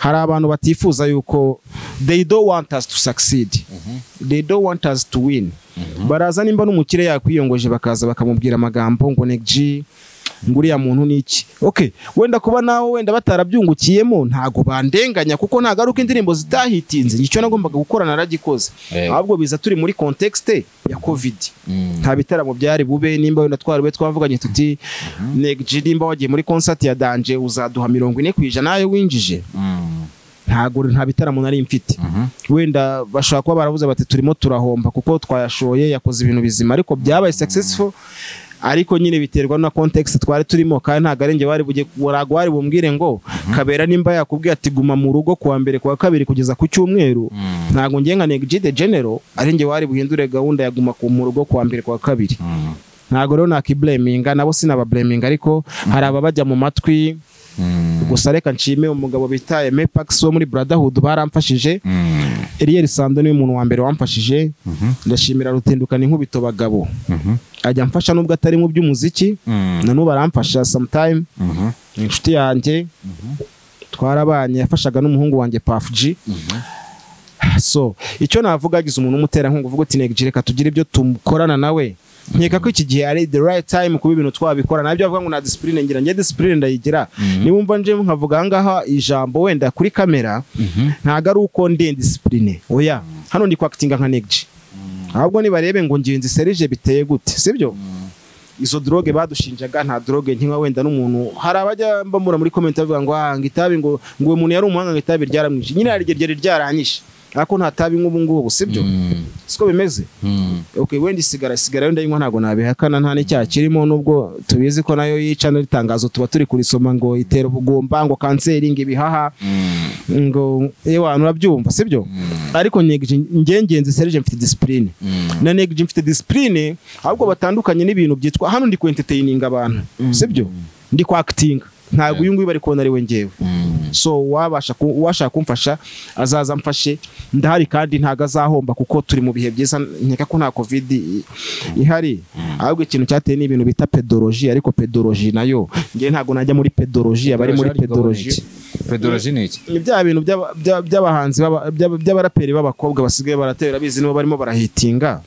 hari abantu batifuza yuko they don't want us to succeed they don't want us to win baraza nimba n'umukire yakwiyongoje bakaza bakamubwira amagambo ngo Neg G ngo uriya muntu ni iki okay wenda kuba nawe wenda batarabyungukiyemo ntago bandenganya kuko ntago ari uko indirimbo zitahitinze icyo nagombaga gukora naragikoze Eh. ahubwo biza turi muri contexte ya covid nta bitaramo byari bube nimba wenda twarube twavuganye tuti Neg G nimba wagiye muri concert ya Danje uzaduha mirongo ine ku ijana ayo winjije ntago nta bitaramo nari mfite wenda bashobora kuba baravuze bati turimo turahomba kuko twayashoye yakoze ibintu bizima ariko byabaye successful ariko nyine biterwa na context twari turimo kandi ntago ari njye wari bujye warago wari bumbwire ngo kabera nimba yakubwiye ati guma mu rugo kuwa mbere kuwa kabiri kugeza ku cyumweru ntago ngiye nka Neg G the General ari njye wari buhindure gahunda ya guma ku mu rugo kuwa mbere kuwa kabiri ntago rero nakibleminga nabo sinabableminga ariko hari ababajya mu matwi gusa reka nshime umugabo bita Aime Pax wo muri Brotherhood baramfashije Eliel Sando niwe muntu wa mbere wamfashije ndashimira rutendukana inkubito bagabo ajya amfasha nubwo atari mu by'umuziki na n'ubu aramfasha sometime ni inshuti yanjye twarabanye yafashaga n'umuhungu wanjye Puff G so icyo navuga agize umuntu w'umuterankunga uvuga uti Neg G reka tugire ibyo tumukorana nawe nkeka ko iki gihe ari the right time kuba ibintu twabikora nabyo bavuga ngo na discipline ngira njye discipline ndayigira niba umva nje nkavuga aha ngaha ijambo wenda kuri kamera ntago ari uko ndi discipline oya hano ndi kwakitinga nka Neg G ahubwo nibarebe ngo ngenzi serije biteye gute sibyo izo droge badushinjaga nta droge nkinywa wenda n'umuntu hari abajya mbamura muri comment bavuga ngo ah ngo itabi ngo ngo uwo muntu yari umuhanga ngo itabi ryaramwishe nyine hari igihe ryari ryaranyishe ariko nta tabi nk'ubu ngubu sibyo siko bimeze okay wenda isigara isigara yo ndayinywa ntabwo nabihakana nta n'icyaha kirimo nubwo tubizi ko nayo yica n'itangazo tuba turi kurisoma ngo itera ubugumba ngo kanseri ngo ibihaha ngo ewe abantu urabyumva sibyo ariko Neg G njye ngenzi Serge mfite discipline na Neg G mfite discipline ahubwo batandukanye n'ibintu byitwa hano ndi ku entertaining abantu sibyo ndi ku acting ntabwo uyu nguyu bari kubona ari we ngewe so wabasha ku- uwashaka kumfasha azaza amfashe ndahari kandi ntago azahomba kuko turi mu bihe byiza nkeka ko nta covid i- ihari ahubwo ikintu cyateye ni ibintu bita pedoloji ariko pedoloji nayo njye ntago najya muri pedoloji abari muri pedoloji pedoloji ni iki ni bya bintu by'aba- bya- by'abahanzi b'aba- by'aba- by'abaraperi b'abakobwa basigaye baratera bizi nibo barimo barahitinga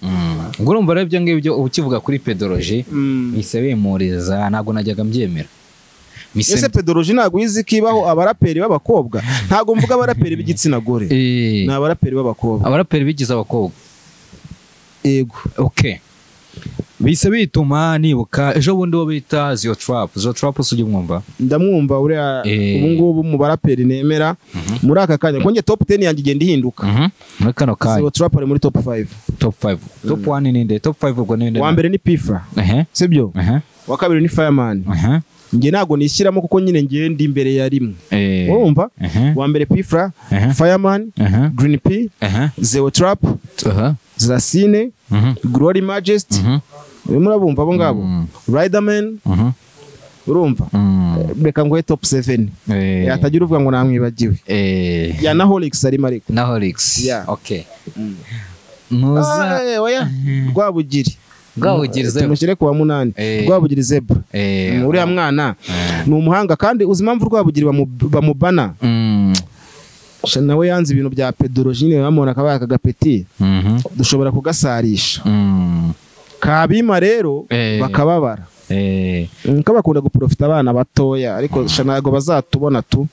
ubwo urumva rero ibyo ngibyo uba ukivuga kuri pedoloji Mm. mise bimuriza ntabwo najyaga mbyemera mise ese pedoloji ntabwo izi ko ibaho abaraperi b'abakobwa ntabwo mvuga abaraperi b'igitsina gore Eh, ni abaraperi b'abakobwa abaraperi bigize abakobwa yego okay bise bituma nibuka ejo bundi wo bita ziyo tarapu ziyo tarapu si ujya umwumva ndamwumva uriya Eh. ubu ngubu mu baraperi nemera muri aka kanya kuko njye topu teni yanjye igenda ihinduka muri kano kanya zero trap ari muri topu fayive topu fayive topu wani ni nde topu fayive ubwo ni nde uwa mbere ni pifa ehe sibyo ehe uwa kabiri ni fayamani ehe njye ntabwo nishyiramo kuko nyine njye ndi imbere ya rimwe Eh, urumva ehe uwa mbere pifa Ehe. fayamani ehe green p ehe zero trap aha zasine mhm glory majesty mhm urimo urabumva abo ngabo riderman mhm urumva Mm. reka nguhe top 7 Eh, yatagira uvuga ngo namwibagiwe eh, ya na holix arimo ariko na horix Yeah. okay muza Ah, eh, oya rwabugiri Rwabugiri Zebra. tumushyire ku wa munani Eh. rwabugiri zebra eh Mm, uriya mwana ni umuhanga kandi uzi impamvu rwabugiri bamu- bamubana mm Sha nawe yanze ibintu bya pedoloji nyine bamubona akabaya kagapeti mhm dushobora kugasarisha mm kabima rero Eh. bakababara eh Mm, ko bakunda guprofita abana batoya ariko sha ntabwo bazatubona tu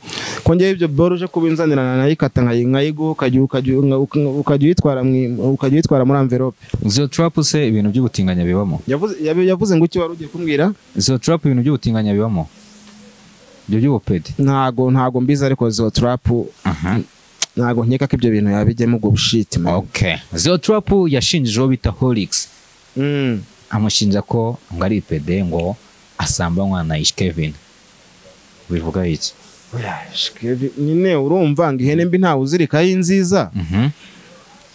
kongera ibyo boruje kubinzanirana nayikata nkayi- nkayiguha ukajya- ukajya- uka- uka- ukajya uyitwara mu- ukajya uyitwara muri amverope Zero trap se ibintu by'ubutinganya bibamo. Yavuze- yab- yavuze ngo icyo wari ugiye kumbwira Zero trap ibintu by'ubutinganya bibamo. Ibyo by'ubupedi. ntago ntago mbizi ariko zo turapu Aha. ntago nkeka ko ibyo bintu yabijyemo ubwo bushiti man. Okay. Zero trap yashinjijeho bita Horix. Mm. Amushinja ko ngo ari ipede ngo asambanywa na Ish Kevin. Bivuga iki? Shikevi nyine urumva ngo ihene mbi ntawe uzirikaho inziza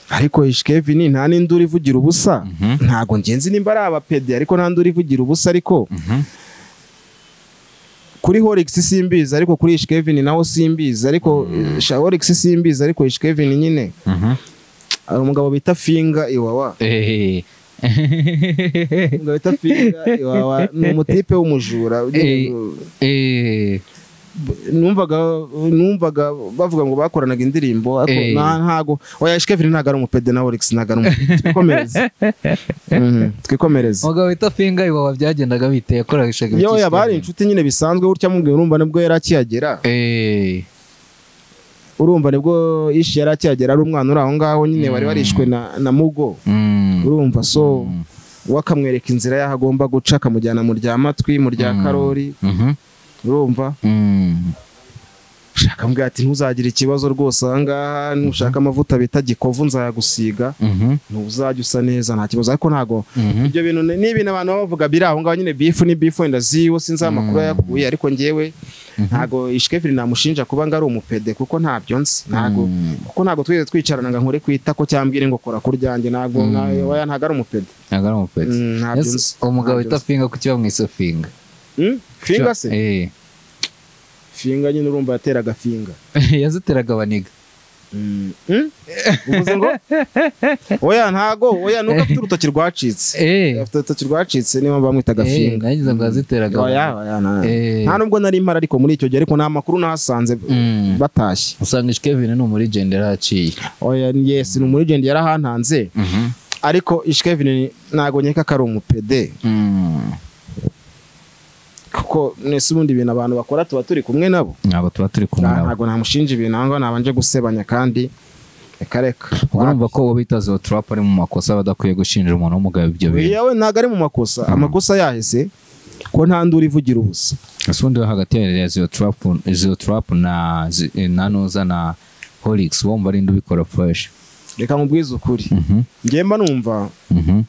ariko ishikevi ni nta n'induru ivugira ubusa ntabwo ngenzi nimba ari abapedi ariko nta nduru ivugira ubusa ariko kuri horix simbizi ariko kuri ishikevini naho simbizi ariko sha horix simbizi ariko ishikevini nyine hari umugabo bita finga iwawa umugabo bita finga iwawa ni umutipe w'umujura ugira ngo- numvaga numvaga bavuga ngo bakoranaga indirimbo ariko Eh. nta- ntago oya ishikevini ntago ari umupede na horix ntago ari umupede twikomereze Mhm, twikomereze umugabo wita finga iwawa byagendaga bite yakoraga ishaka yo yabari inshuti nyine bisanzwe gutya mubwiye urumva nibwo yari akihagera urumva nibwo ishi yari akihagera ari umwana uri aho ngaho nyine wari warishwe na, na mugo urumva so we akamwereka inzira y'aho agomba guca akamujyana mu rya matwi mu rya karori urumva ushaka mbwira ati ntuzagira ikibazo rwose aha ngaha nushaka amavuta bita gikovu nzayagusiga ntuzajya usa neza nta kibazo ariko ntago ibyo bintu ni ni ibintu abantu baba bavuga biri aho ngaho nyine bifu ni bifu wenda ziwe sinzi aho amakuru yakuye ariko ngewe ntago ishikefiri namushinja kuba ngo ari umupede kuko ntabyo nzi ntago kuko ntago twigeze twicarana ngo nkore kwita ko cyambwire ngo kora kuryanjye ntago nta- oya ntago ari umupede ntabwo ari umupetsi Mm, ntabyo nzi ntabyo umugabo wita nzi. finga kuki bamwise finga Hmm? finga se Eh. finga nyine urumva yateraga finga yaziteraga abaniga Hmm? uvuze ngo oya ntago oya nuko afite urutoki rwacitse Eh. afite urutoki rwacitse niyo mpamvu bamwitaga Eh, finga nagize ngo yaziteraga oya abaniga. oya nta- Eh. nta nubwo nari mpari ariko muri icyo gihe ariko nta makuru nahasanze Mm. batashye usanga ishikevini ni umurigende yarahaciye oya yesi ni umurigende yarahantanze ariko ishikevini ntago nkeka ko ari umupede kuko nese ubundi ibintu abantu bakora tuba turi kumwe nabo ntabwo tuba turi kumwe nawe ntago namushinja ibintu aho ngaho nabanje gusebanya kandi reka reka ubwo urumva ko uwo bita zo trap ari mu makosa badakwiye gushinjira umuntu w'umugabo ibyo bintu yewe ntago ari mu makosa amakosa yahise ko nta nduru ivugira ubusa ese undi wo hagati ya zo trap zo trap na zi- na noza na horix uwo mba ari indi ubikora fresh reka mubwize ukuri Mhm, ngemba numva mhm.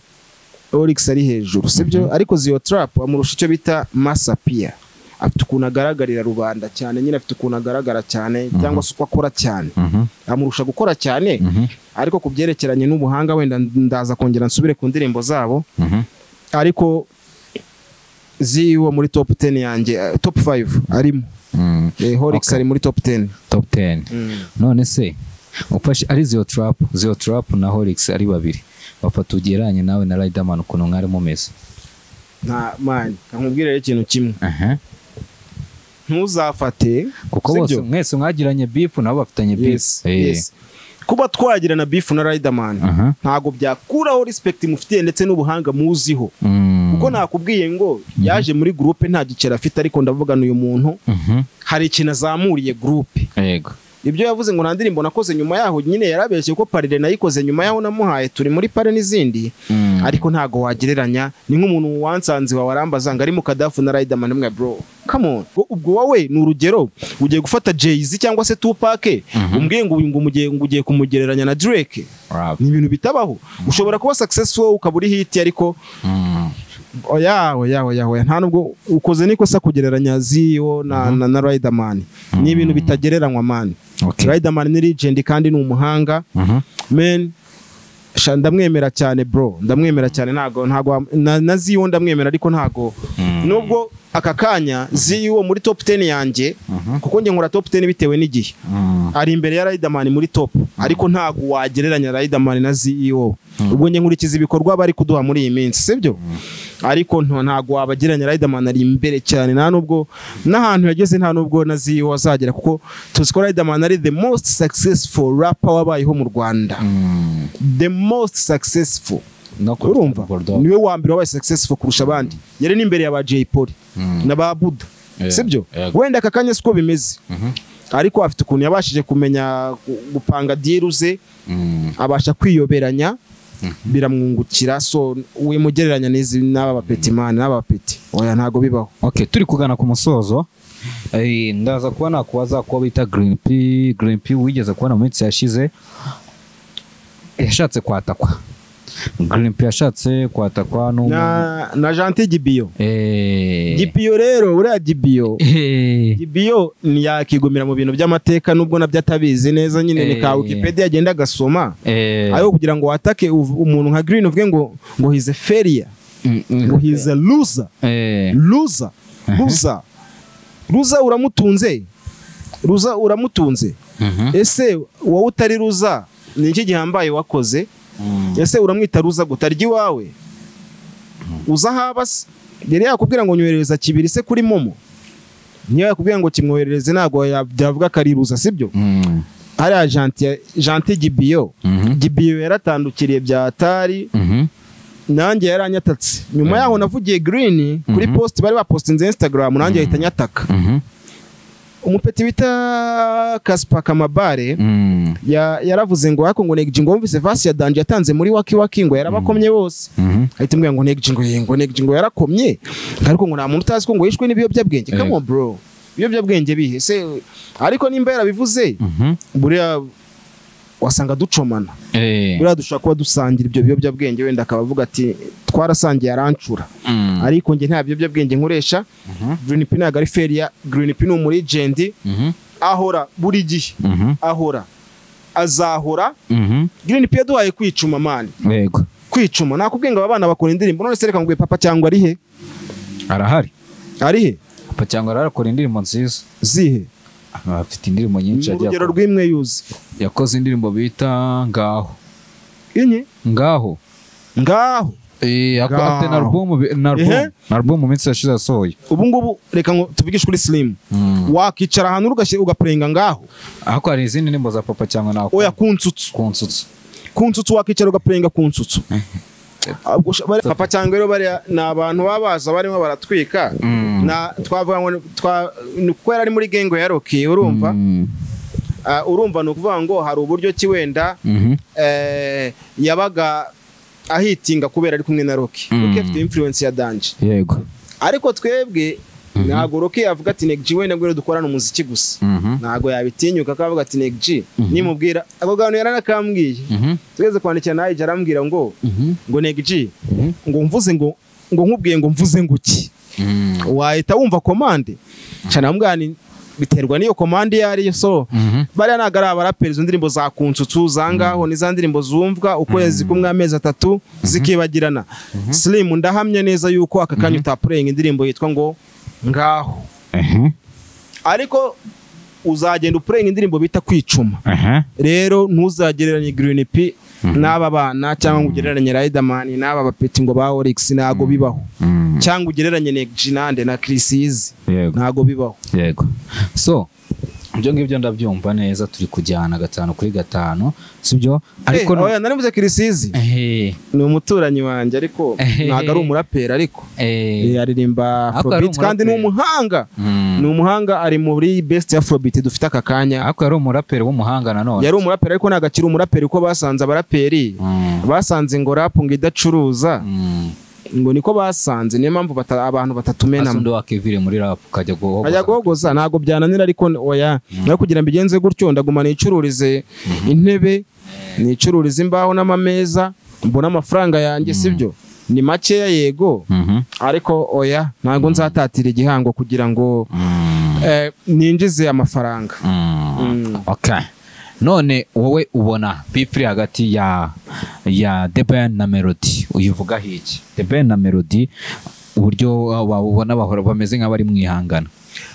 Orix ari hejuru sibyo ariko Zio Trap amurusha icyo bita Masapia afite ukuntu agaragarira rubanda cyane nyine afite ukuntu agaragara cyane cyangwa se uko akora cyane Mhm, amurusha gukora cyane mhm, ariko ku byerekeranye n'ubuhanga wenda ndaza kongera nsubire ku ndirimbo zabo mhm. ariko ziwo muri top 10 yanjye eh, top 5 arimo Mm, eh, Horix ari muri top 10 top 10 none se ufashe ari zo trap zo trap na horix ari babiri bafata ugereranye nawe na riderman ukuntu mwari mumeze nta mani kankubwire rero ikintu kimwe Aha. ntuzafate kuko sibyo? bose mwese mwagiranye beef nabo bafitanye beef yes, yes. kuba twagirana beef na Riderman Aha. ntago byakuraho respect mufitiye ndetse n'ubuhanga muziho Mm. kuko nakubwiye ngo yaje muri groupe nta giceri afite ariko ndavugana uyu muntu Mhm. hari ikintu azamuriye groupe yego ibyo yavuze ngo nta ndirimbo nakoze nyuma yaho nyine yarabeshye ko parire nayikoze nyuma yaho namuhaye turi muri pare n'izindi Mm. ariko ntago wagereranya ni nk'umuntu wansanze wawe arambaza ngo ari mu kadafu na Riderman mwe bro come on Ubwo- ubwo wowe ni urugero ugiye gufata Jay-Z cyangwa se Tupac umbwiye ngo uyu ngo umugiye- ngo ugiye kumugereranya na Drake Rap. ni ibintu bitabaho ushobora kuba successful ukaba uri hiti ariko Mm. oya oya oya oya nta nubwo ukoze n'ikosa kugereranya ziyo na, na, na Riderman ni ibintu bitagereranywa man Okay. Riderman ni legend kandi ni umuhanga Mhm. men sha ndamwemera cyane bro ndamwemera cyane ntago ntago na, na ziyo ndamwemera ariko ntago nubwo aka kanya ziyo muri top 10 yanjye kuko njye nkora top 10 bitewe n'igihe Mm. ari imbere ya Riderman muri top ariko ntago wagereranya Riderman na CEO ubwo njye nkurikiza ibikorwa bari kuduha muri iyi minsi sibyo ariko nto- ntago wabagereranya Riderman ari imbere cyane nta nubwo n'ahantu yageze nta nubwo na CEO azagera kuko tuzi ko Riderman ari the most successful rapper wabayeho mu Rwanda Mm. the most successful No kurusha urumva Bulldog. niwe wa mbere wabaye successful kurusha abandi yari n'imbere ya ba Jay Polly Mm. na ba Buda Yeah, sibyo yego. wenda aka kanya siko bimeze ariko afite ukuntu yabashije kumenya gu- gupanga diru ze Mm. abasha kwiyoberanya biramwungukira so wimugereranya n'izi n'aba bapetimani n'aba bapeti oya ntago bibaho Okay, turi kugana ku musozo Eh, ndaza kuba nakubaza kuba bita green p green p wigeze kubona mu minsi yashize yashatse kwatakwa girimpi yashatse na kwatakwa n'umuntu na janti gibiyo Eh. gipiyo rero uriya gibiyo Eh. gibiyo ntiyakigumira mu bintu by'amateka nubwo nabyo atabizi neza nyine ni ka Eh. wikipedia agenda agasoma Eh. ariko kugira ngo watake uv- umuntu nka green uvuge ngo ngo hize feriya Mm, mm. ngo hize luza Eh. luza luza luza uramutunze luza uramutunze Mhm. ese wowe utari ruza ni iki gihambaye wakoze Mm. ese uramwita ruza gutarya iwawe uza ahaba se yari yakubwira ngo nyoherereza kibiri se kuri momo niyo yakubwira ngo kimwoherereze ntabwo ya- byavuga ko ari ruza sibyo Mm. hariya janti janti gibiyo Mhm. gibiyo yaratandukiriye bya atari Mhm. nanjye yaranyatatse nyuma yaho navugiye green kuri Mhm. post bari bapostinze instagram nanjye ahita anyataka Mhm. umupeti wita kasipa kamabare Mm. ya- yaravuze ngo hako ngo negiji ngo wumvise vasi ya danje yatanze muri waki waki ngo yarabakomye bose Mhm. ahita mbwira ngo negiji ngo ye, ngo negiji ngo yarakomye ariko ngo nta muntu utazi ko ngo yishwe n'ibiyobyabwenge Eh. come on bro ibiyobyabwenge bihe se ariko nimba yarabivuze Mhm. buriya wasanga ducomana Eh. buriya dushobora kuba dusangira ibyo biyobyabwenge wenda akaba avuga ati twarasangiye arancura Mm. ariko njye nta biyobyabwenge nkoresha green p ntabwo ari feriya green p ni umurijendi Mhm. ahora buri gihe Mhm. ahora azahora Mhm. green p yaduhaye kwicuma mani Yego. kwicuma nakubwiye ngo aba bana bakora indirimbo none se reka nguye papa cyangwa ari he arahari ari he papa cyangwa arakora indirimbo nziza zihe Ah, afite indirimbo nyinshi ni yagiye urugero akora. rw'imwe yuzi yakoze indirimbo bita ngaho inye ngaho ngaho Eh, ako- Ngaho. afite na alubumu bi- na alubumu Ehe. na alubumu mu minsi yashize yasohoye ubu ngubu reka ngo tuvugishe kuri silimu wakicara ahantu ugashyira ugapurenga ngaho ariko hari izindi ndirimbo za papa cyangwa na oya ku nsutsu ku nsutsu ku nsutsu wakicara ugapurenga ku nsutsu Ahubwo usha- bari- papa cyangwa rero bariya ni abantu baba baza barimo baratwika Mm. na twavuga ngo ni- twa- ni kuko yari ari muri gengo ya roki urumva Mm. Ah, urumva ni ukuvuga ngo hari uburyo ki wenda Mhm. eh, yabaga ahitinga kubera ari kumwe na roki Mm. roki afite influence ya danje yego ariko twebwe ntabwo roki yavuga ati neg wenda ngwino dukorane umuziki gusa Mhm. ntabwo yabitinyuka ko avuga ati neg nimubwira ako kantu yaranakambwiye Mhm. tugeze kwandikira nawe ijya arambwira ngo Mhm. ngo neg Mhm. ngo mvuze ngo ngo nkubwiye ngo mvuze ngo ki Mm. wahita wumva komande cyane ni biterwa n'iyo komande iyo ariyo so Mhm. bariya ntabwo ari abaraperi izo ndirimbo za kunsutsu za ngaho ni za ndirimbo zumvwa ukwezi kumwe amezi atatu zikibagirana silimu ndahamya neza yuko aka kanya utapurenga indirimbo yitwa ngo ngaho Ehe. ariko uzagenda upurenga indirimbo bita kwicuma Ehe. rero ntuzagereranye green p n'aba bana cyangwa ngo ugereranye riderman n'aba bapeti ngo ba orix ntabwo bibaho Mm. cyangwa ugereranye neginande na kirisizi yego ntabwo bibaho yego so ibyo ngibyo ndabyumva neza turi kujyana gatanu kuri gatanu sibyo ariko Eh, oya narivuze kirisizi Ehe. ni umuturanyi wanjye ariko Eh. ntabwo ari umuraperi ariko Eh. Eh, aririmba Ariko ari afrobeat kandi ni umuraperi. umuhanga Mm. ni umuhanga ari muri best afrobeat dufite aka kanya ariko yari umuraperi w'umuhanga nanone yari umuraperi ariko ntabwo akiri umuraperi kuko basanze abaraperi Mm. basanze ngo rap ngo idacuruza Mm. ngo niko basanze niyo mpamvu bata- abantu batatumenamo asundi wakivire muri rap ukajya guhogoza. ajya guhogoza ntabwo byananira ariko oya nawe kugira ngo igenze gutyo ndaguma nicururize intebe nicururize imbaho n'amameza mbona amafaranga yanjye sibyo ni makeya yego Mhm. ariko oya ntabwo nzatatira igihango kugira ngo Mm. eh, ninjize amafaranga Mm. Mm. Okay. none wowe ubona bifuri hagati ya ya The Ben na Melody uyivuga hiki The Ben na Melody uburyo wabona bahora bameze nk'abari mwihangana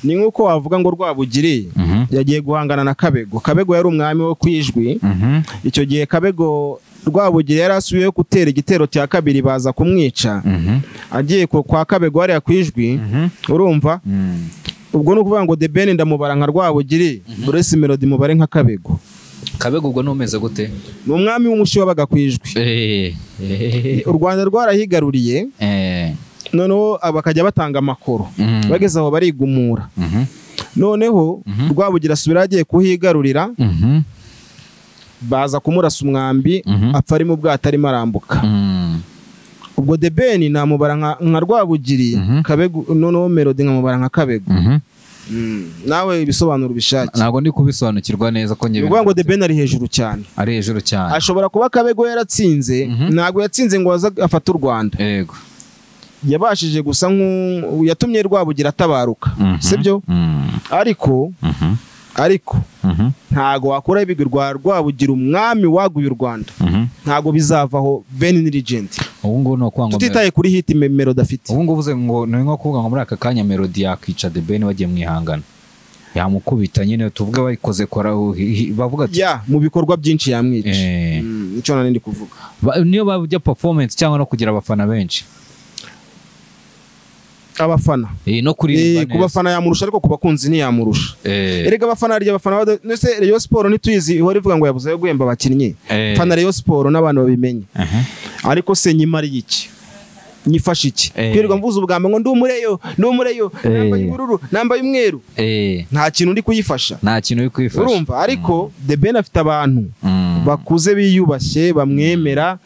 ni nk'uko wavuga ngo rwabugiri Mhm. yagiye guhangana na kabego kabego yari umwami wo kwijwi Mhm. icyo gihe kabego rwabugiri yari asubiyeho gutera igitero cya kabiri baza kumwica Mhm. agiye ku- kwa kabego hariya kwijwi Mhm. urumva Mm. ubwo ni ukuvuga ngo The Ben ndamubara nka Rwabugiri Bruce Melody mubare nka Kabego kabega ubwo numeze gute ni umwami w'umushi wabaga ku ijwi Eh. Eh. u Rwanda rwarahigaruriye Eh. noneho bakajya batanga amakoro Mm. bageze aho barigumura Mhm. noneho Mhm. Rwabugira asubira agiye kuhigarurira Mhm. baza kumurasa umwambi Mhm. apfa ari mu bwato arimo arambuka Mm. ubwo The Ben namubara nka nka Rwabugiri Mhm. Kabego noneho Melody nkamubara nka Kabego Mhm. nawe ibisobanuro ubishake ntabwo ndi kubisobanukirwa neza ko ni njye ukuvuga ngo the ben ari hejuru cyane ari hejuru cyane ashobora kuba kabego yaratsinze ntabwo yatsinze ngo aze afate u rwanda yego yabashije gusa nk'u yatumye rwabugira atabaruka Mhm. sibyo Mm, ariko mhm, ariko mhm, ntago wakora ibigwi rwa rwabugira umwami waguye u rwanda mhm. ntago bizavaho ben niligent ubu ngubu ni ukuvuga ngo tutitaye kuri hit memero dafite ubu ngubu uze ngo ni nko kuvuga ngo muri aka kanya melodi yakica the ben bagiye mu ihangana yamukubita nyine tuvuge bayikoze kora bavuga ati ya mu bikorwa byinshi yamwica eh, Mm, nicyo nari ndi kuvuga ba- niyo bajya performance cyangwa no kugira abafana benshi abafana Eh, no Eh, kuririmba ku neza bafana yamurusha ariko ku bakunzi ntiyamurusha Eh, erega abafana harya abafana ba ndetse Rayon Sport ntituyizi ihora ivuga ngo yabuze yo guhemba abakinnyi eh, fana Rayon Sport n'abantu babimenye aha. ariko se nyimara iki nyifashe iki Eh. kwirirwa mvuze ubwambe ngo ndi umureyo ndi umureyo Eh. nambaye ubururu nambaye umweru Eh, nta kintu ndi kuyifasha nta kintu uri kwifasha urumva ariko the ben afite abantu Mm, bakuze biyubashye bamwemera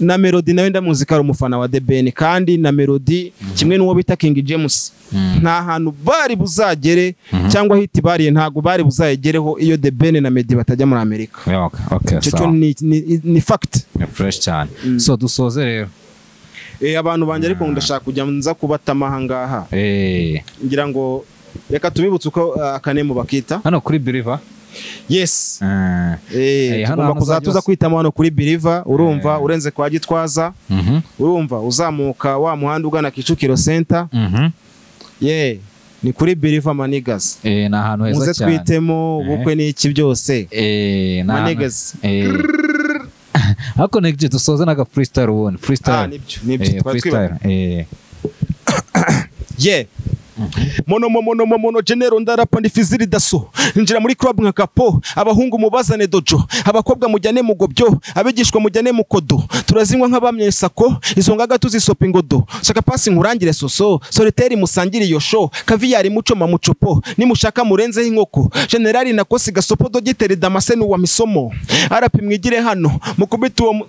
na melody nawe ndamuzika ari umufana wa the ben kandi na melody kimwe n'uwo bita king james mm, nta hantu bari buzagere cyangwa hiti bariye ntabwo bari buzayigereho iyo the ben na medi batajya muri amerika yeah, okay, okay, icyo cyo sawa. ni- ni- ni fact ni fresh cyane so dusoze rero Eh, abantu banjye ariko ndashaka kujya nza kubatama aha ngaha Eh, ngira ngo reka tubibutse uko ah, akanemu bakita hano kuri biriva yes Eh, Eh, Eh, hano tugomba kuzajya hantu uzajya tuza uza- kwitamo hano kuri biriva urumva Eh. urenze kwa gitwaza mhm, urumva uzamuka wa muhanda ugana kicukiro senta mhm. ye ni kuri biriva manigazi Eh, ni ahantu heza muze cyane twitemo Eh. ubukwe n'iki byose Eh, ni ahantu- manigazi Eh. ariko negije dusoze n'aga freestyle ubundi ah freestyle nibyo nibyo Eh, twari twibagiwe freestyle eh, ye mono mono mono mono genero ndarapa ndi fiziri daso njira muri club nka kapo abahungu mubazane dojo abakobwa mujyane mu gobyo abigishwa mujyane mu kodo turazinywa nk'abamye sako izo ngaga tuzisopa ingodo shaka pasi nkurangire soso solitaire musangire iyo show kaviyari muco mamucopo nimushaka murenzeho inkoko generali nakosi gasopo dogiteri damase n'uwa misomo arapi mwigire hano mukubite uwo mu-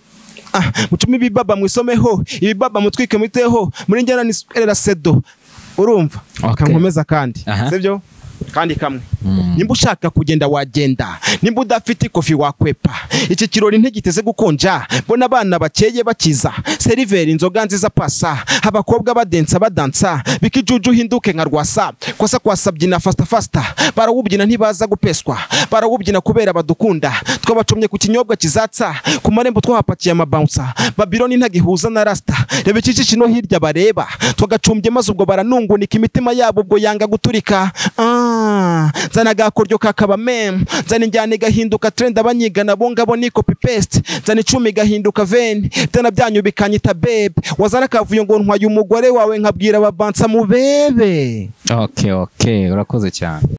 Ah, mucume ibibaba mwisomeho ibibaba mutwike mwiteho muri njyana ni erera sedo urumva Okay. kankomeza kandi Aha. sibyo kandi kamwe Mm. nimba ushaka kugenda wagenda nimba udafite ikofi wakwepa iki kirori ntigiteze gukonja mbona abana bakeye bakiza seriveri inzoga nziza pasa abakobwa badensa badansa bikijuju uhinduke nka rwasa kwasa kwasa byina fasta fasta barawubyina ntibaza gupeswa barawubyina kubera badukunda twabacomye ku kinyobwa kizatsa ku marembo twahapakiye amabounsa babiloni ntagihuza na rasta reba iki kino hirya bareba twagacumbye maze ubwo baranungunika imitima yabo ubwo yanga guturika Ah, nzana agakoryo kakaba mem nzana injyana igahinduka trend abanyigana bo ngabo ni copy paste nzana icumi igahinduka veni tena byanyu bikanyita bebe wazana akavuyo ngo ntwaye umugore wawe nkabwira ababansa mubebe okay okay urakoze cyane